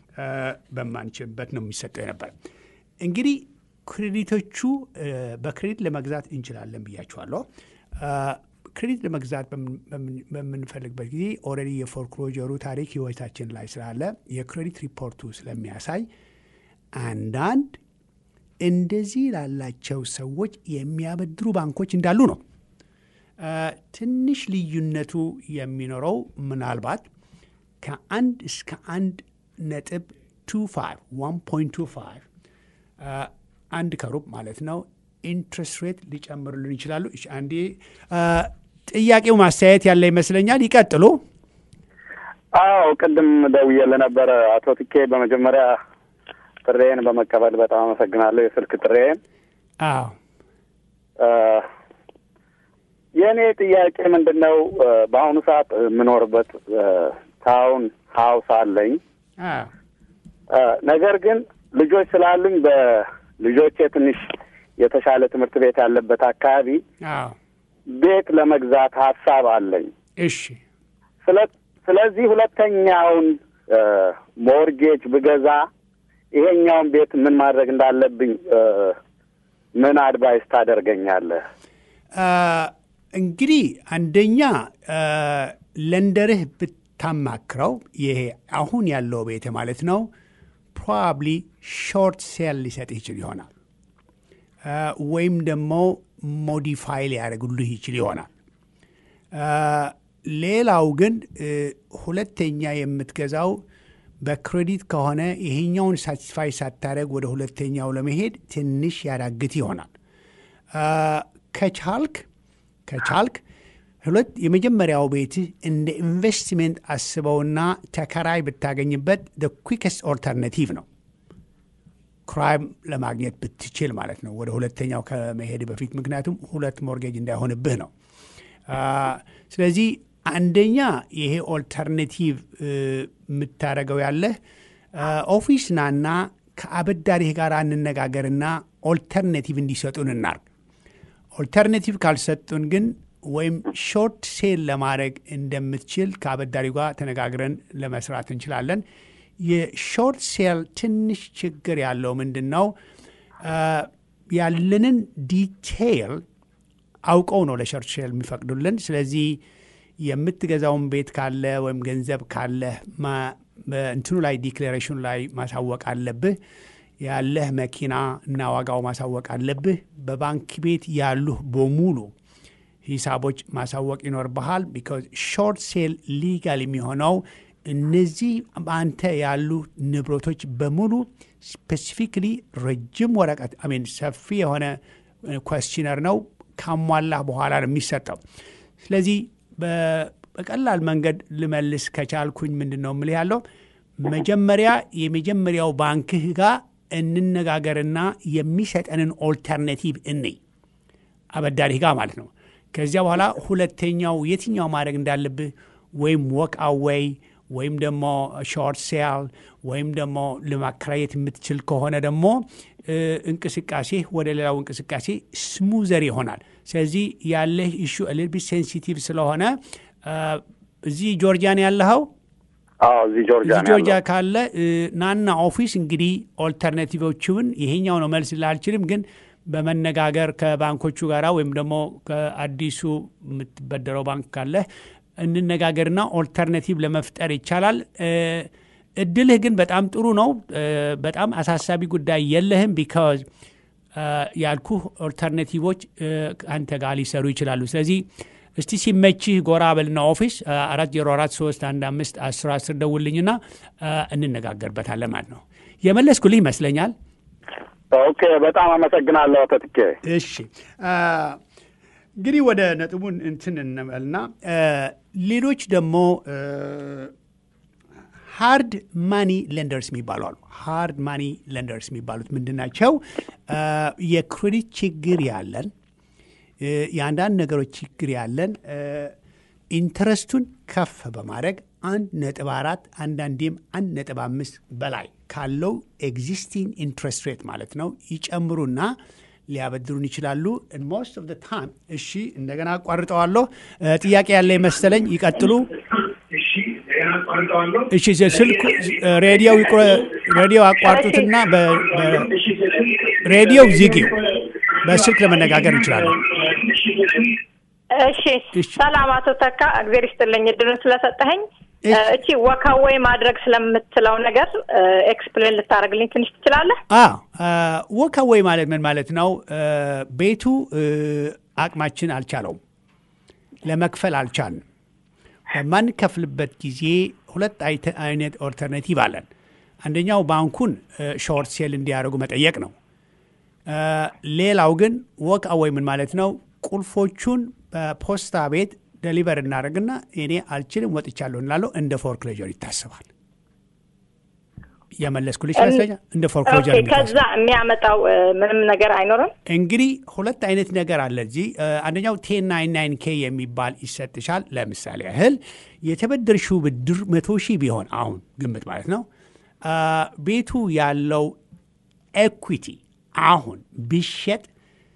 [SPEAKER 1] በማንችልበት ነው የሚሰጠው የነበረ። እንግዲህ ክሬዲቶቹ አ፣ በክሬዲት ለመግዛት እንችላለን ብያችኋለሁ። አ፣ ክሬዲት ለመግዛት በምን- በምን- በምንፈልግበት ጊዜ ኦልሬዲ የፎርክሎጀሩ ታሪክ ህይወታችን ላይ ስላለ የክሬዲት ሪፖርቱ ስለሚያሳይ አንዳንድ እንደዚህ ላላቸው ሰዎች የሚያበድሩ ባንኮች እንዳሉ ነው። አ፣ ትንሽ ልዩነቱ የሚኖረው ምናልባት ከአንድ እስከ አንድ ነጥብ ቱ ፋይቭ ዋን ፖይንት ቱ ፋይቭ አንድ ከሩብ ማለት ነው ኢንትረስት ሬት ሊጨምሩልን ይችላሉ። እሺ፣ አንዴ አ፣ ጥያቄው ማስተያየት ያለ ይመስለኛል። ይቀጥሉ።
[SPEAKER 5] አዎ ቅድም ደውዬ ለነበረ አቶ ትኬ በመጀመሪያ ጥሬን በመቀበል በጣም አመሰግናለሁ። የስልክ ጥሬን
[SPEAKER 1] አዎ
[SPEAKER 5] እ፣ የእኔ ጥያቄ ምንድን ነው? እ፣ በአሁኑ ሰዓት የምኖርበት እ፣ ታውን ሀውስ አለኝ።
[SPEAKER 1] አዎ
[SPEAKER 5] እ፣ ነገር ግን ልጆች ስላሉኝ በልጆቼ ትንሽ የተሻለ ትምህርት ቤት ያለበት አካባቢ
[SPEAKER 1] አዎ
[SPEAKER 5] ቤት ለመግዛት ሀሳብ አለኝ።
[SPEAKER 1] እሺ
[SPEAKER 5] ስለ ስለዚህ ሁለተኛውን እ፣ ሞርጌጅ ብገዛ ይሄኛውን ቤት ምን ማድረግ እንዳለብኝ እ፣ ምን አድቫይስ ታደርገኛለህ?
[SPEAKER 1] አ፣ እንግዲህ አንደኛ አ፣ ለንደርህ ብታማክረው ይሄ አሁን ያለው ቤት ማለት ነው ፕሮባብሊ ሾርት ሴል ሊሰጥ ይችል ይሆናል አ፣ ወይም ደግሞ ሞዲፋይ ሊያደርጉልህ ይችል ይሆናል። አ፣ ሌላው ግን እ፣ ሁለተኛ የምትገዛው በክሬዲት ከሆነ ይሄኛውን ሳቲስፋይ ሳታደርግ ወደ ሁለተኛው ለመሄድ ትንሽ ያዳግት ይሆናል። አ፣ ከቻልክ ከቻልክ ሁለት የመጀመሪያው ቤትህ እንደ ኢንቨስትሜንት አስበውና ተከራይ ብታገኝበት ኩዊከስት ኦልተርናቲቭ ነው። ክራይም ለማግኘት ብትችል ማለት ነው ወደ ሁለተኛው ከመሄድ በፊት ምክንያቱም ሁለት ሞርጌጅ እንዳይሆንብህ ነው። አ፣ ስለዚህ አንደኛ ይሄ ኦልተርኔቲቭ የምታደርገው ያለህ አ፣ ኦፊስ ናና ከአበዳሪህ ጋር እንነጋገርና ኦልተርኔቲቭ እንዲሰጡን እናርግ። ኦልተርኔቲቭ ካልሰጡን ግን ወይም ሾርት ሴል ለማድረግ እንደምትችል ከአበዳሪው ጋር ተነጋግረን ለመስራት እንችላለን። የሾርት ሴል ትንሽ ችግር ያለው ምንድን ነው? አ፣ ያለንን ዲቴይል አውቀው ነው ለሾርት ሴል የሚፈቅዱልን። ስለዚህ የምትገዛውን ቤት ካለ ወይም ገንዘብ ካለ እንትኑ ላይ ዲክሌሬሽኑ ላይ ማሳወቅ አለብህ። ያለህ መኪና እና ዋጋው ማሳወቅ አለብህ። በባንክ ቤት ያሉህ በሙሉ ሂሳቦች ማሳወቅ ይኖርብሃል። ቢካዝ ሾርት ሴል ሊጋል የሚሆነው እነዚህ በአንተ ያሉ ንብረቶች በሙሉ ስፔሲፊክሊ ረጅም ወረቀት አሜን ሰፊ የሆነ ኮስችነር ነው ካሟላህ በኋላ ነው የሚሰጠው። ስለዚህ በቀላል መንገድ ልመልስ ከቻልኩኝ ምንድን ነው የምልህ ያለው መጀመሪያ የመጀመሪያው ባንክህ ጋር እንነጋገርና የሚሰጠንን ኦልተርኔቲቭ እንይ አበዳሪህ ጋር ማለት ነው። ከዚያ በኋላ ሁለተኛው የትኛው ማድረግ እንዳለብህ ወይም ወክ አዌይ ወይም ደግሞ ሾርት ሴል ወይም ደግሞ ለማከራየት የምትችል ከሆነ ደግሞ እንቅስቃሴ ወደ ሌላው እንቅስቃሴ ስሙዘር ይሆናል። ስለዚህ ያለህ ኢሹ ሊትል ሴንሲቲቭ ስለሆነ እዚህ ጆርጂያን ያለኸው
[SPEAKER 5] አዎ እዚህ ጆርጂያ
[SPEAKER 1] እዚህ ጆርጂያ ካለ ናና ኦፊስ እንግዲህ ኦልተርናቲቮችን ይሄኛው ነው መልስ ላልችልም፣ ግን በመነጋገር ከባንኮቹ ጋር ወይም ደግሞ ከአዲሱ የምትበደረው ባንክ ካለ እንነጋገርና ኦልተርናቲቭ ለመፍጠር ይቻላል። እድልህ ግን በጣም ጥሩ ነው። በጣም አሳሳቢ ጉዳይ የለህም። ቢካዝ ያልኩህ ኦልተርናቲቮች አንተ ጋር ሊሰሩ ይችላሉ። ስለዚህ እስቲ ሲመችህ ጎራ በልና ኦፊስ አራት ዜሮ አራት ሶስት አንድ አምስት አስር አስር ደውልኝና እንነጋገርበታለን ማለት ነው። የመለስኩልህ ይመስለኛል።
[SPEAKER 5] ኦኬ፣ በጣም አመሰግናለሁ አቶ ትኬ።
[SPEAKER 1] እሺ እንግዲህ ወደ ነጥቡን እንትን እንበልና ሌሎች ደግሞ ሃርድ ማኒ ለንደርስ የሚባሉ አሉ። ሃርድ ማኒ ለንደርስ የሚባሉት ምንድን ናቸው? የክሬዲት ችግር ያለን የአንዳንድ ነገሮች ችግር ያለን ኢንተረስቱን ከፍ በማድረግ አንድ ነጥብ አራት አንዳንዴም አንድ ነጥብ አምስት በላይ ካለው ኤግዚስቲንግ ኢንትረስት ሬት ማለት ነው ይጨምሩና ሊያበድሩን ይችላሉ። ሞስት ኦፍ ታይም እሺ፣ እንደገና አቋርጠዋለሁ። ጥያቄ ያለ መሰለኝ። ይቀጥሉ። እሺ፣ ስልኩ ሬዲዮ አቋርጡትና ሬዲዮ ዝጊው። በስልክ ለመነጋገር እንችላለን።
[SPEAKER 6] እሺ፣ ሰላም አቶ ተካ፣ እግዜር ይስጥልኝ እድሉን ስለሰጠኸኝ። እቺ ወካወይ ማድረግ ስለምትለው ነገር ኤክስፕሌን ልታደርግልኝ ትንሽ ትችላለህ?
[SPEAKER 1] ወካወይ ማለት ምን ማለት ነው? ቤቱ አቅማችን አልቻለውም፣ ለመክፈል አልቻልንም። በማንከፍልበት ጊዜ ሁለት አይነት ኦልተርናቲቭ አለን። አንደኛው ባንኩን ሾርት ሴል እንዲያደርጉ መጠየቅ ነው። ሌላው ግን ወክ አወይ ምን ማለት ነው? ቁልፎቹን በፖስታ ቤት ደሊቨር እናደርግና እኔ አልችልም ወጥቻለሁ እንላለው እንደ ፎርክሎጀር ይታሰባል። የመለስኩልሽ ይመስለኛል። እንደ ፎርክሎጀር
[SPEAKER 6] ከዛ የሚያመጣው ምንም ነገር አይኖርም።
[SPEAKER 1] እንግዲህ ሁለት አይነት ነገር አለ እዚህ። አንደኛው ቴን ናይን ናይን ኬ የሚባል ይሰጥሻል። ለምሳሌ ያህል የተበደርሽው ብድር መቶ ሺህ ቢሆን አሁን ግምት ማለት ነው ቤቱ ያለው ኤኩዊቲ አሁን ቢሸጥ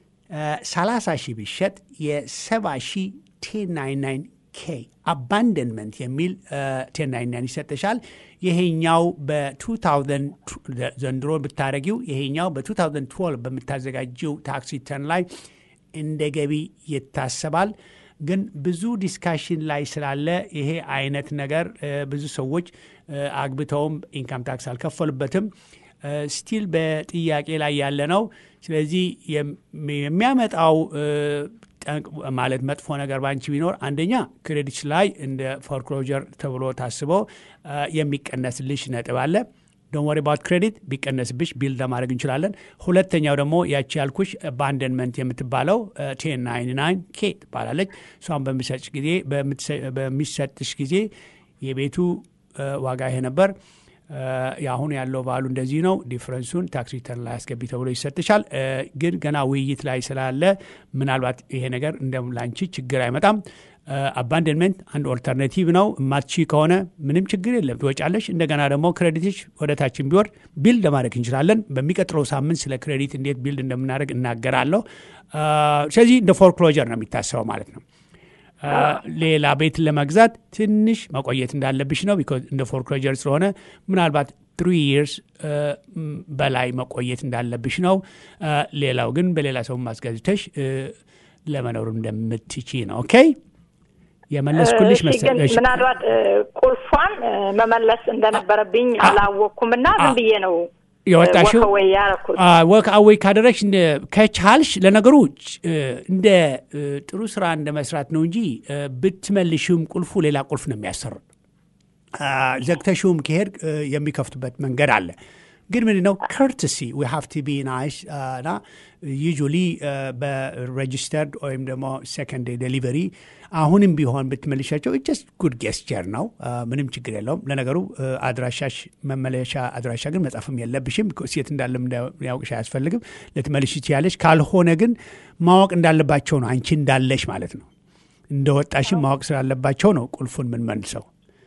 [SPEAKER 1] 30 ሺህ ቢሸጥ የ70 ሺህ ቴን ናይን ናይን ኬ አባንደንመንት የሚል ቴን ናይን ናይን ይሰጥሻል። ይሄኛው በ2000 ዘንድሮ ብታደረጊው ይሄኛው በ2012 በምታዘጋጀው ታክስ ሪተርን ላይ እንደ ገቢ ይታሰባል። ግን ብዙ ዲስካሽን ላይ ስላለ ይሄ አይነት ነገር ብዙ ሰዎች አግብተውም ኢንካም ታክስ አልከፈሉበትም። ስቲል በጥያቄ ላይ ያለ ነው። ስለዚህ የሚያመጣው ማለት መጥፎ ነገር ባንቺ ቢኖር አንደኛ ክሬዲት ላይ እንደ ፎርክሎጀር ተብሎ ታስቦ የሚቀነስልሽ ነጥብ አለ። ዶን ወሪ ባውት ክሬዲት ቢቀነስብሽ ቢልድ ለማድረግ እንችላለን። ሁለተኛው ደግሞ ያቺ ያልኩሽ አባንደንመንት የምትባለው ቴን ናይን ናይን ኬ ትባላለች። እሷን በሚሰጥሽ ጊዜ በሚሰጥሽ ጊዜ የቤቱ ዋጋ ይሄ ነበር የአሁን ያለው ቫሉ እንደዚህ ነው። ዲፍረንሱን ታክስ ሪተርን ላይ አስገቢ ተብሎ ይሰጥሻል። ግን ገና ውይይት ላይ ስላለ ምናልባት ይሄ ነገር እንደ ላንቺ ችግር አይመጣም። አባንደንመንት አንድ ኦልተርናቲቭ ነው። እማትቺ ከሆነ ምንም ችግር የለም ትወጫለሽ። እንደገና ደግሞ ክሬዲትሽ ወደ ታችን ቢወርድ ቢልድ ለማድረግ እንችላለን። በሚቀጥለው ሳምንት ስለ ክሬዲት እንዴት ቢልድ እንደምናደርግ እናገራለሁ። ስለዚህ እንደ ፎርክሎጀር ነው የሚታሰበው ማለት ነው። ሌላ ቤት ለመግዛት ትንሽ መቆየት እንዳለብሽ ነው። ቢኮዝ እንደ ፎርክሎጀር ስለሆነ ምናልባት ትሪ ይርስ በላይ መቆየት እንዳለብሽ ነው። ሌላው ግን በሌላ ሰው ማስገዝተሽ ለመኖር እንደምትቺ ነው። ኦኬ የመለስኩልሽ መሰለሽ።
[SPEAKER 6] ምናልባት ቁልፏን መመለስ እንደነበረብኝ አላወቅኩም እና ዝም ብዬ ነው
[SPEAKER 1] የወጣሽው ወክ አዌይ ካደረግሽ ከቻልሽ ለነገሩ እንደ ጥሩ ስራ እንደ መስራት ነው እንጂ ብትመልሽም ቁልፉ ሌላ ቁልፍ ነው የሚያሰሩ። ዘግተሽውም ከሄድ የሚከፍቱበት መንገድ አለ። ግን ምንድን ነው ከርትሲ ዊ ሃቭ ቱ ቢ ናይስ እና ዩጁሊ በሬጅስተርድ ወይም ደግሞ ሴኮንድ ዴሊቨሪ አሁንም ቢሆን ብትመልሻቸው ጀስት ጉድ ጌስቸር ነው። ምንም ችግር የለውም። ለነገሩ አድራሻሽ መመለሻ አድራሻ ግን መጻፍም የለብሽም። ሴት እንዳለም ያውቅሽ አያስፈልግም። ልትመልሽ ትችያለሽ። ካልሆነ ግን ማወቅ እንዳለባቸው ነው አንቺ እንዳለሽ ማለት ነው። እንደወጣሽም ማወቅ ስላለባቸው ነው ቁልፉን ምንመልሰው።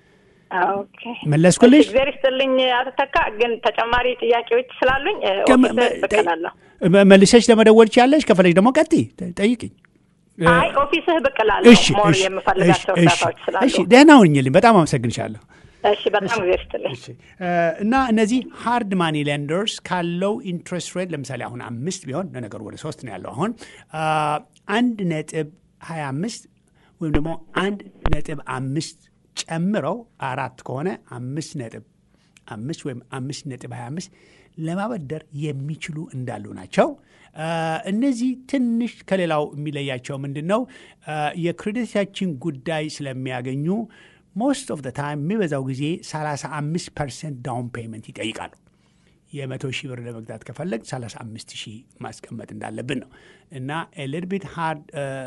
[SPEAKER 1] መለስኩልሽ።
[SPEAKER 6] እግዚአብሔር ይስጥልኝ አቶ ተካ። ግን ተጨማሪ ጥያቄዎች ስላሉኝ ብቅላለሁ።
[SPEAKER 1] መልሰሽ ለመደወል ትችያለሽ። ከፈለሽ ደግሞ ቀጥይ ጠይቅኝ።
[SPEAKER 6] አይ ኦፊስህ ብቅላለሁ። ሞር የምፈልጋቸው እርዳታዎች ስላሉ።
[SPEAKER 1] እሺ ደህና ሁኝልኝ። በጣም አመሰግንሻለሁ።
[SPEAKER 6] እሺ በጣም እግዚአብሔር ይስጥልኝ።
[SPEAKER 1] እና እነዚህ ሃርድ ማኒ ሌንደርስ ካለው ኢንትረስት ሬት ለምሳሌ አሁን አምስት ቢሆን ለነገሩ ወደ ሶስት ነው ያለው አሁን አንድ ነጥብ ሀያ አምስት ወይም ደግሞ አንድ ነጥብ አምስት ጨምረው አራት ከሆነ አምስት ነጥብ አምስት ወይም አምስት ነጥብ ሀያ አምስት ለማበደር የሚችሉ እንዳሉ ናቸው። እነዚህ ትንሽ ከሌላው የሚለያቸው ምንድን ነው? የክሬዲታችን ጉዳይ ስለሚያገኙ ሞስት ኦፍ ታይም የሚበዛው ጊዜ 35 ፐርሰንት ዳውን ፔመንት ይጠይቃሉ። የመቶ ሺህ ብር ለመግዛት ከፈለግ 35 ሺህ ማስቀመጥ እንዳለብን ነው እና ኤልድቢት ሃርድ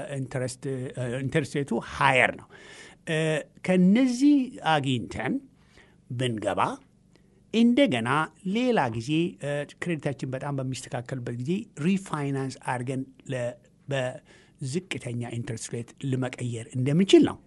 [SPEAKER 1] ኢንተረስት ሬቱ ሃየር ነው። ከነዚህ አግኝተን ብንገባ እንደገና ሌላ ጊዜ ክሬዲታችን በጣም በሚስተካከልበት ጊዜ ሪፋይናንስ አድርገን በዝቅተኛ ኢንትረስት ሬት ለመቀየር እንደምንችል ነው።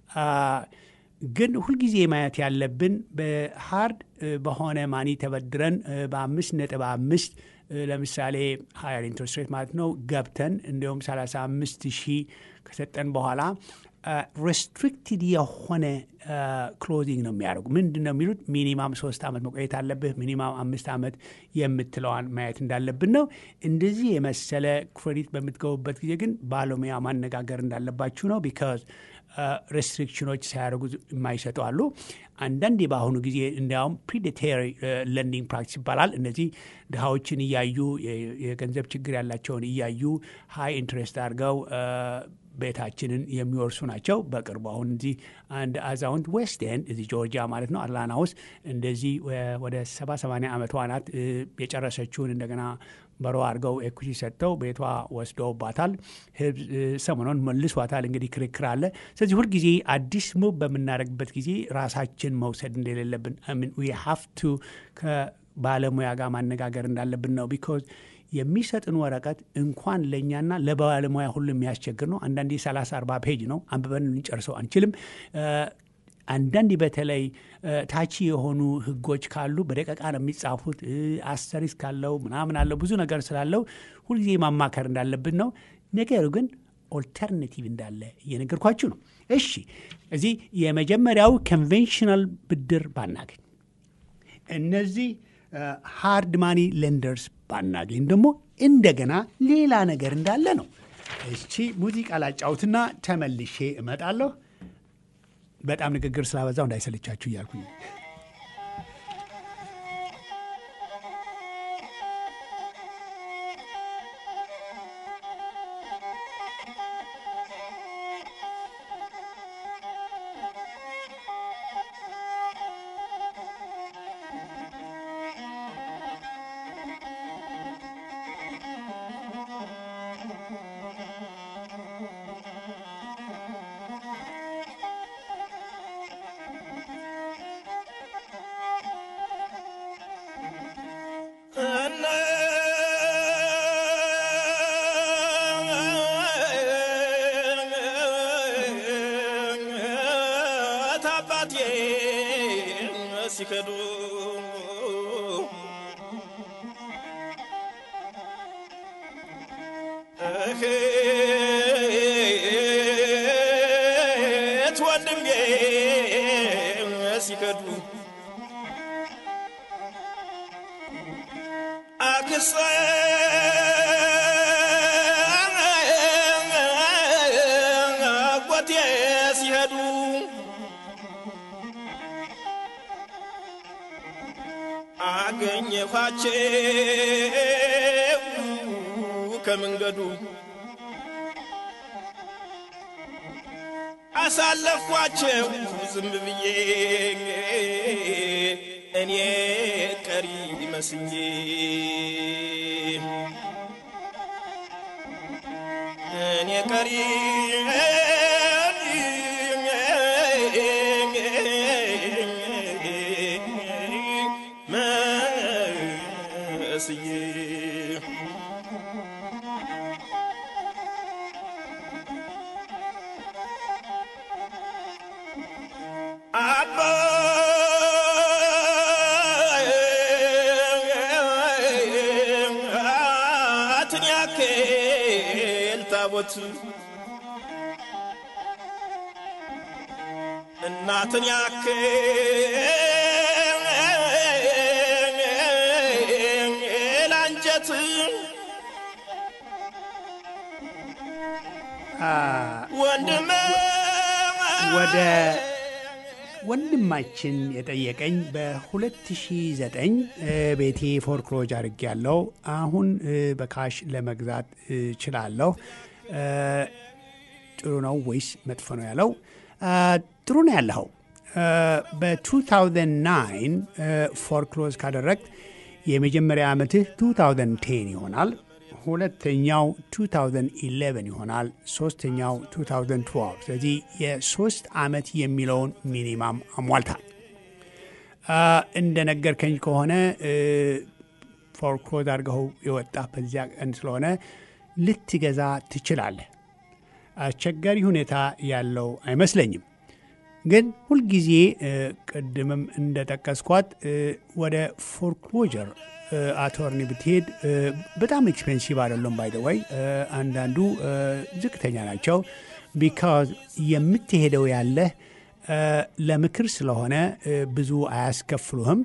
[SPEAKER 1] ግን ሁልጊዜ ማየት ያለብን በሃርድ በሆነ ማኒ ተበድረን በአምስት ነጥብ አምስት ለምሳሌ ሀየር ኢንትረስት ሬት ማለት ነው ገብተን እንዲሁም 35 ሺህ ከሰጠን በኋላ ሬስትሪክትድ የሆነ ክሎዚንግ ነው የሚያደርጉ። ምንድን ነው የሚሉት? ሚኒማም ሶስት ዓመት መቆየት አለብህ፣ ሚኒማም አምስት ዓመት የምትለዋን ማየት እንዳለብን ነው። እንደዚህ የመሰለ ክሬዲት በምትገቡበት ጊዜ ግን ባለሙያ ማነጋገር እንዳለባችሁ ነው። ቢካዝ ሬስትሪክሽኖች ሳያደርጉ የማይሰጡ አሉ። አንዳንዴ በአሁኑ ጊዜ እንዲያውም ፕሪዴቴሪ ለንዲንግ ፕራክቲስ ይባላል። እነዚህ ድሃዎችን እያዩ የገንዘብ ችግር ያላቸውን እያዩ ሀይ ኢንትረስት አድርገው ቤታችንን የሚወርሱ ናቸው። በቅርቡ አሁን እዚህ አንድ አዛውንት ዌስት ኤንድ እዚህ ጆርጂያ ማለት ነው አትላንታ ውስጥ እንደዚህ ወደ ሰባ ሰማንያ ዓመቷ ናት የጨረሰችውን እንደገና በሮ አድርገው ኤኩቲ ሰጥተው ቤቷ ወስደውባታል። ሰሞኑን መልሷታል። እንግዲህ ክርክር አለ። ስለዚህ ሁልጊዜ አዲስ ሙብ በምናደርግበት ጊዜ ራሳችን መውሰድ እንደሌለብን ዊ ሃቭ ቱ ከባለሙያ ጋር ማነጋገር እንዳለብን ነው ቢኮዝ የሚሰጥን ወረቀት እንኳን ለእኛና ለባለሙያ ሁሉ የሚያስቸግር ነው። አንዳንዴ 30 40 ፔጅ ነው አንብበን ልንጨርሰው አንችልም። አንዳንድ በተለይ ታቺ የሆኑ ህጎች ካሉ በደቀቃ ነው የሚጻፉት። አስተሪስ ካለው ምናምን አለው ብዙ ነገር ስላለው ሁልጊዜ ማማከር እንዳለብን ነው። ነገሩ ግን ኦልተርናቲቭ እንዳለ እየነገርኳችሁ ነው። እሺ እዚህ የመጀመሪያው ኮንቬንሽናል ብድር ባናገኝ፣ እነዚህ ሃርድ ማኒ ሌንደርስ ባናገኝ ደግሞ እንደገና ሌላ ነገር እንዳለ ነው። እቺ ሙዚቃ ላጫውትና ተመልሼ እመጣለሁ። በጣም ንግግር ስላበዛው እንዳይሰለቻችሁ እያልኩኝ
[SPEAKER 2] ሲከዱ እህት ወንድሜ ሲከዱ አክስቴ አጎቴ ሲሄዱ አገኘኋቸው ከመንገዱ አሳለፍኳቸው ዝም ብዬ እኔ ቀሪ መስኜ እኔ ቀሪ መስዬ አባ አትን ያክል ታቦት እናትን ያክል አንጀት ወንድም
[SPEAKER 1] ወደ ወንድማችን የጠየቀኝ በ2009 ቤቴ ፎርክሎጅ አድርጌ ያለው አሁን በካሽ ለመግዛት እችላለሁ። ጥሩ ነው ወይስ መጥፎ ነው ያለው? ጥሩ ነው ያለኸው። በ2009 ፎርክሎዝ ካደረግ የመጀመሪያ ዓመትህ 2010 ይሆናል። ሁለተኛው 2011 ይሆናል። ሶስተኛው 2012። ስለዚህ የሶስት ዓመት የሚለውን ሚኒማም አሟልታል። እንደ ነገርከኝ ከሆነ ፎርክሎዝ አድርገው የወጣ በዚያ ቀን ስለሆነ ልትገዛ ትችላለህ። አስቸጋሪ ሁኔታ ያለው አይመስለኝም። ግን ሁልጊዜ ቅድምም እንደጠቀስኳት ወደ ፎርክሎጀር አቶርኒ ብትሄድ በጣም ኤክስፔንሲቭ አይደለም። ባይደወይ አንዳንዱ ዝቅተኛ ናቸው። ቢካዝ የምትሄደው ያለህ ለምክር ስለሆነ ብዙ አያስከፍሉህም።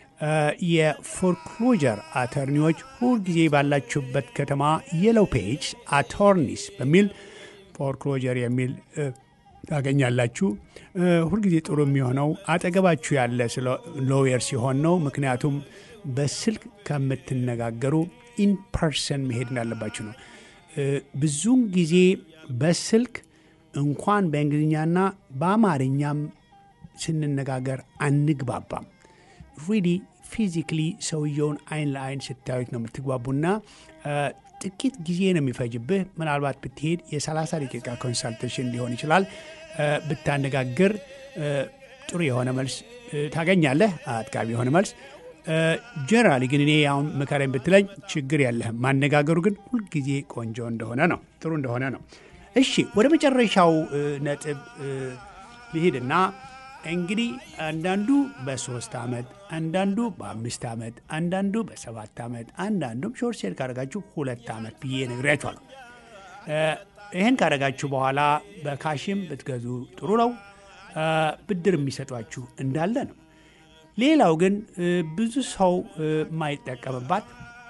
[SPEAKER 1] የፎርክሎጀር አተርኒዎች ሁልጊዜ ባላችሁበት ከተማ የለው ፔጅ አቶርኒስ በሚል ፎርክሎጀር የሚል ታገኛላችሁ። ሁልጊዜ ጥሩ የሚሆነው አጠገባችሁ ያለ ሎየር ሲሆን ነው። ምክንያቱም በስልክ ከምትነጋገሩ ኢንፐርሰን መሄድ እንዳለባችሁ ነው። ብዙውን ጊዜ በስልክ እንኳን በእንግሊዝኛና በአማርኛም ስንነጋገር አንግባባም። ሪሊ ፊዚክሊ ሰውየውን አይን ለአይን ስታዩት ነው የምትግባቡና ጥቂት ጊዜ ነው የሚፈጅብህ። ምናልባት ብትሄድ የ30 ደቂቃ ኮንሳልቴሽን ሊሆን ይችላል። ብታነጋግር ጥሩ የሆነ መልስ ታገኛለህ፣ አጥጋቢ የሆነ መልስ። ጀነራሊ ግን እኔ አሁን ምከረኝ ብትለኝ ችግር የለህም። ማነጋገሩ ግን ሁልጊዜ ቆንጆ እንደሆነ ነው፣ ጥሩ እንደሆነ ነው። እሺ ወደ መጨረሻው ነጥብ ልሂድና እንግዲህ አንዳንዱ በሶስት ዓመት አንዳንዱ በአምስት ዓመት አንዳንዱ በሰባት ዓመት አንዳንዱም ሾርት ሴል ካደረጋችሁ ሁለት ዓመት ብዬ ነግሬያችኋለሁ። ይህን ካደረጋችሁ በኋላ በካሽም ብትገዙ ጥሩ ነው። ብድር የሚሰጧችሁ እንዳለ ነው። ሌላው ግን ብዙ ሰው የማይጠቀምባት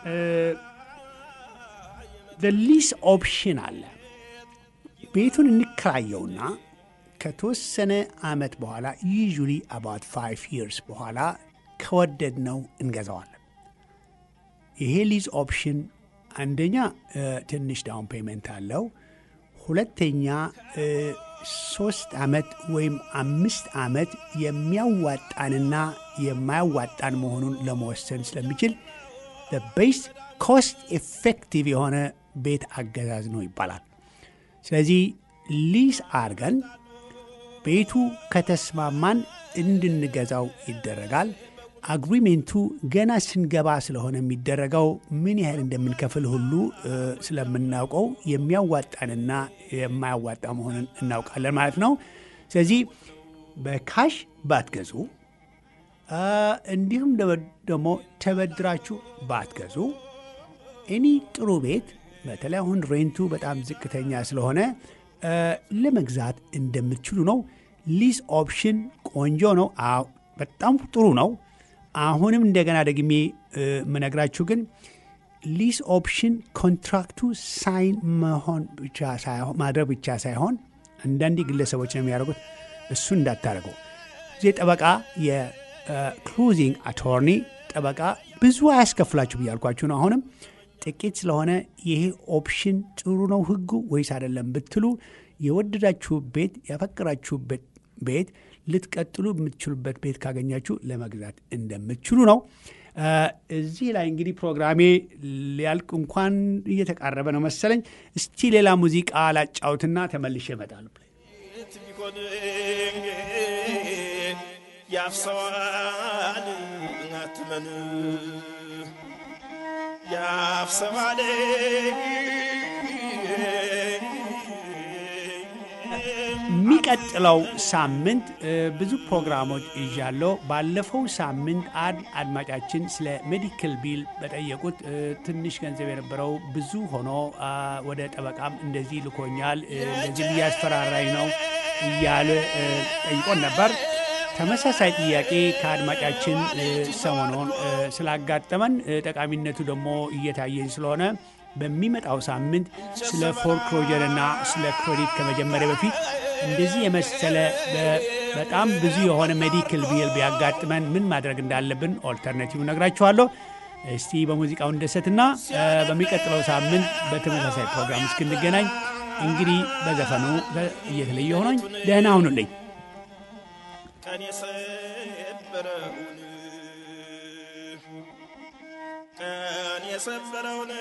[SPEAKER 1] ሊስ ኦፕሽን አለ። ቤቱን እንከራየውና ከተወሰነ ዓመት በኋላ ዩዥሊ አባት ፋይቭ ይርስ በኋላ ከወደድነው እንገዛዋለን። ይሄ ሊዝ ኦፕሽን አንደኛ ትንሽ ዳውን ፔመንት አለው። ሁለተኛ ሶስት ዓመት ወይም አምስት ዓመት የሚያዋጣንና የማያዋጣን መሆኑን ለመወሰን ስለሚችል ቤስ ኮስት ኤፌክቲቭ የሆነ ቤት አገዛዝ ነው ይባላል። ስለዚህ ሊዝ አርገን ቤቱ ከተስማማን እንድንገዛው ይደረጋል። አግሪሜንቱ ገና ስንገባ ስለሆነ የሚደረገው ምን ያህል እንደምንከፍል ሁሉ ስለምናውቀው የሚያዋጣንና የማያዋጣ መሆኑን እናውቃለን ማለት ነው። ስለዚህ በካሽ ባትገዙ፣ እንዲሁም ደግሞ ተበድራችሁ ባትገዙ እኒ ጥሩ ቤት በተለይ አሁን ሬንቱ በጣም ዝቅተኛ ስለሆነ ለመግዛት እንደምትችሉ ነው። ሊዝ ኦፕሽን ቆንጆ ነው። በጣም ጥሩ ነው። አሁንም እንደገና ደግሜ የምነግራችሁ ግን ሊዝ ኦፕሽን ኮንትራክቱ ሳይን መሆን ብቻ ሳይሆን ማድረግ ብቻ ሳይሆን አንዳንዴ ግለሰቦች ነው የሚያደርጉት። እሱን እንዳታደርገው። እዚህ ጠበቃ የክሎዚንግ አቶርኒ ጠበቃ ብዙ አያስከፍላችሁ ብያልኳችሁ ነው። አሁንም ጥቂት ስለሆነ ይሄ ኦፕሽን ጥሩ ነው ህጉ ወይስ አይደለም ብትሉ የወደዳችሁ ቤት ያፈቀራችሁበት ቤት ልትቀጥሉ የምትችሉበት ቤት ካገኛችሁ ለመግዛት እንደምትችሉ ነው። እዚህ ላይ እንግዲህ ፕሮግራሜ ሊያልቅ እንኳን እየተቃረበ ነው መሰለኝ። እስቲ ሌላ ሙዚቃ ላጫውትና ተመልሼ እመጣለሁ።
[SPEAKER 2] ቢሆን ያፍሰዋል አትመን ያፍሰዋል
[SPEAKER 1] የሚቀጥለው ሳምንት ብዙ ፕሮግራሞች ይዣለሁ። ባለፈው ሳምንት አንድ አድማጫችን ስለ ሜዲካል ቢል በጠየቁት ትንሽ ገንዘብ የነበረው ብዙ ሆኖ ወደ ጠበቃም እንደዚህ ልኮኛል፣ እንደዚህ እያስፈራራኝ ነው እያለ ጠይቆን ነበር። ተመሳሳይ ጥያቄ ከአድማጫችን ሰሞኑን ስላጋጠመን ጠቃሚነቱ ደግሞ እየታየኝ ስለሆነ በሚመጣው ሳምንት ስለ ፎርክሎጀር እና ስለ ክሬዲት ከመጀመሪያ በፊት እንደዚህ የመሰለ በጣም ብዙ የሆነ ሜዲካል ቢል ቢያጋጥመን ምን ማድረግ እንዳለብን ኦልተርናቲቭ ነግራችኋለሁ። እስቲ በሙዚቃው እንደሰትና በሚቀጥለው ሳምንት በተመሳሳይ ፕሮግራም እስክንገናኝ እንግዲህ በዘፈኑ እየተለየ ሆኖኝ ደህና ሁኑልኝ።
[SPEAKER 2] ቀን የሰበረውን ቀን የሰበረውን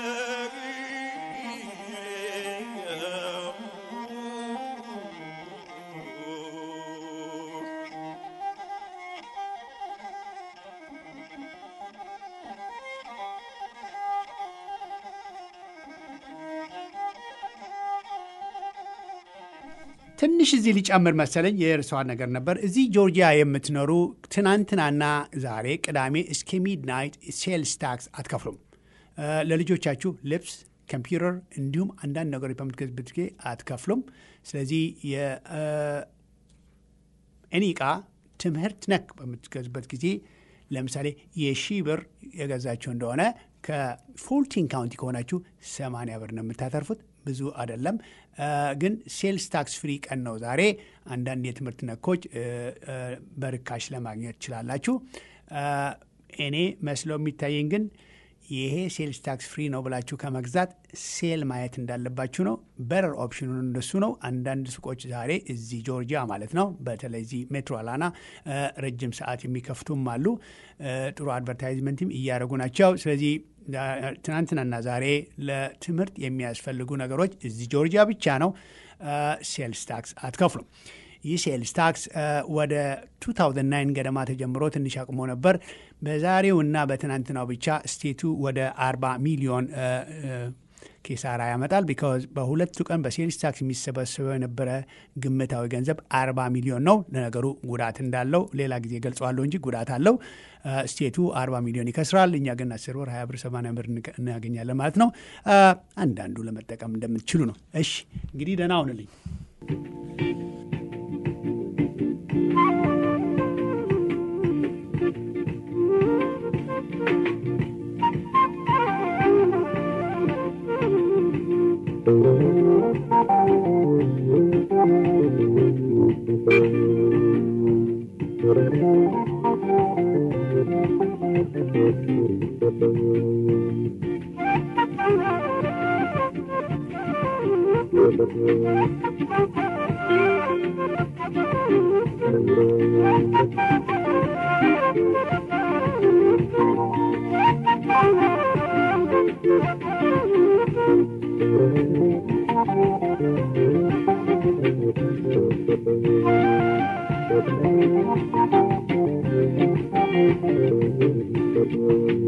[SPEAKER 1] ትንሽ እዚህ ሊጨምር መሰለኝ የእርሷን ነገር ነበር። እዚህ ጆርጂያ የምትኖሩ ትናንትናና ዛሬ ቅዳሜ እስከ ሚድናይት ሴልስ ታክስ አትከፍሉም። ለልጆቻችሁ ልብስ፣ ኮምፒውተር እንዲሁም አንዳንድ ነገሮች በምትገዙበት ጊዜ አትከፍሉም። ስለዚህ የእኔ ዕቃ ትምህርት ነክ በምትገዙበት ጊዜ ለምሳሌ የሺህ ብር የገዛችሁ እንደሆነ ከፉልቲን ካውንቲ ከሆናችሁ 80 ብር ነው የምታተርፉት። ብዙ አይደለም፣ ግን ሴልስ ታክስ ፍሪ ቀን ነው ዛሬ። አንዳንድ የትምህርት ነኮች በርካሽ ለማግኘት ትችላላችሁ። እኔ መስሎ የሚታየኝ ግን ይሄ ሴልስ ታክስ ፍሪ ነው ብላችሁ ከመግዛት ሴል ማየት እንዳለባችሁ ነው። በረር ኦፕሽኑ እንደሱ ነው። አንዳንድ ሱቆች ዛሬ እዚህ ጆርጂያ ማለት ነው፣ በተለይ እዚህ ሜትሮ አላና ረጅም ሰዓት የሚከፍቱም አሉ። ጥሩ አድቨርታይዝመንትም እያደረጉ ናቸው። ስለዚህ ትናንትናና ዛሬ ለትምህርት የሚያስፈልጉ ነገሮች እዚህ ጆርጂያ ብቻ ነው። ሴልስ ታክስ አትከፍሉም። ይህ ሴልስ ታክስ ወደ 2009 ገደማ ተጀምሮ ትንሽ አቅሞ ነበር። በዛሬው እና በትናንትናው ብቻ ስቴቱ ወደ 40 ሚሊዮን ኪሳራ ያመጣል። ቢካዝ በሁለቱ ቀን በሴልስ ታክስ የሚሰበሰበው የነበረ ግምታዊ ገንዘብ 40 ሚሊዮን ነው። ለነገሩ ጉዳት እንዳለው ሌላ ጊዜ ገልጸዋለሁ እንጂ ጉዳት አለው። ስቴቱ 40 ሚሊዮን ይከስራል። እኛ ግን 10 ብር፣ 20 ብር፣ 80 ብር እናገኛለን ማለት ነው። አንዳንዱ ለመጠቀም እንደምትችሉ ነው። እሺ እንግዲህ ደህና ሁንልኝ።
[SPEAKER 7] Thank you.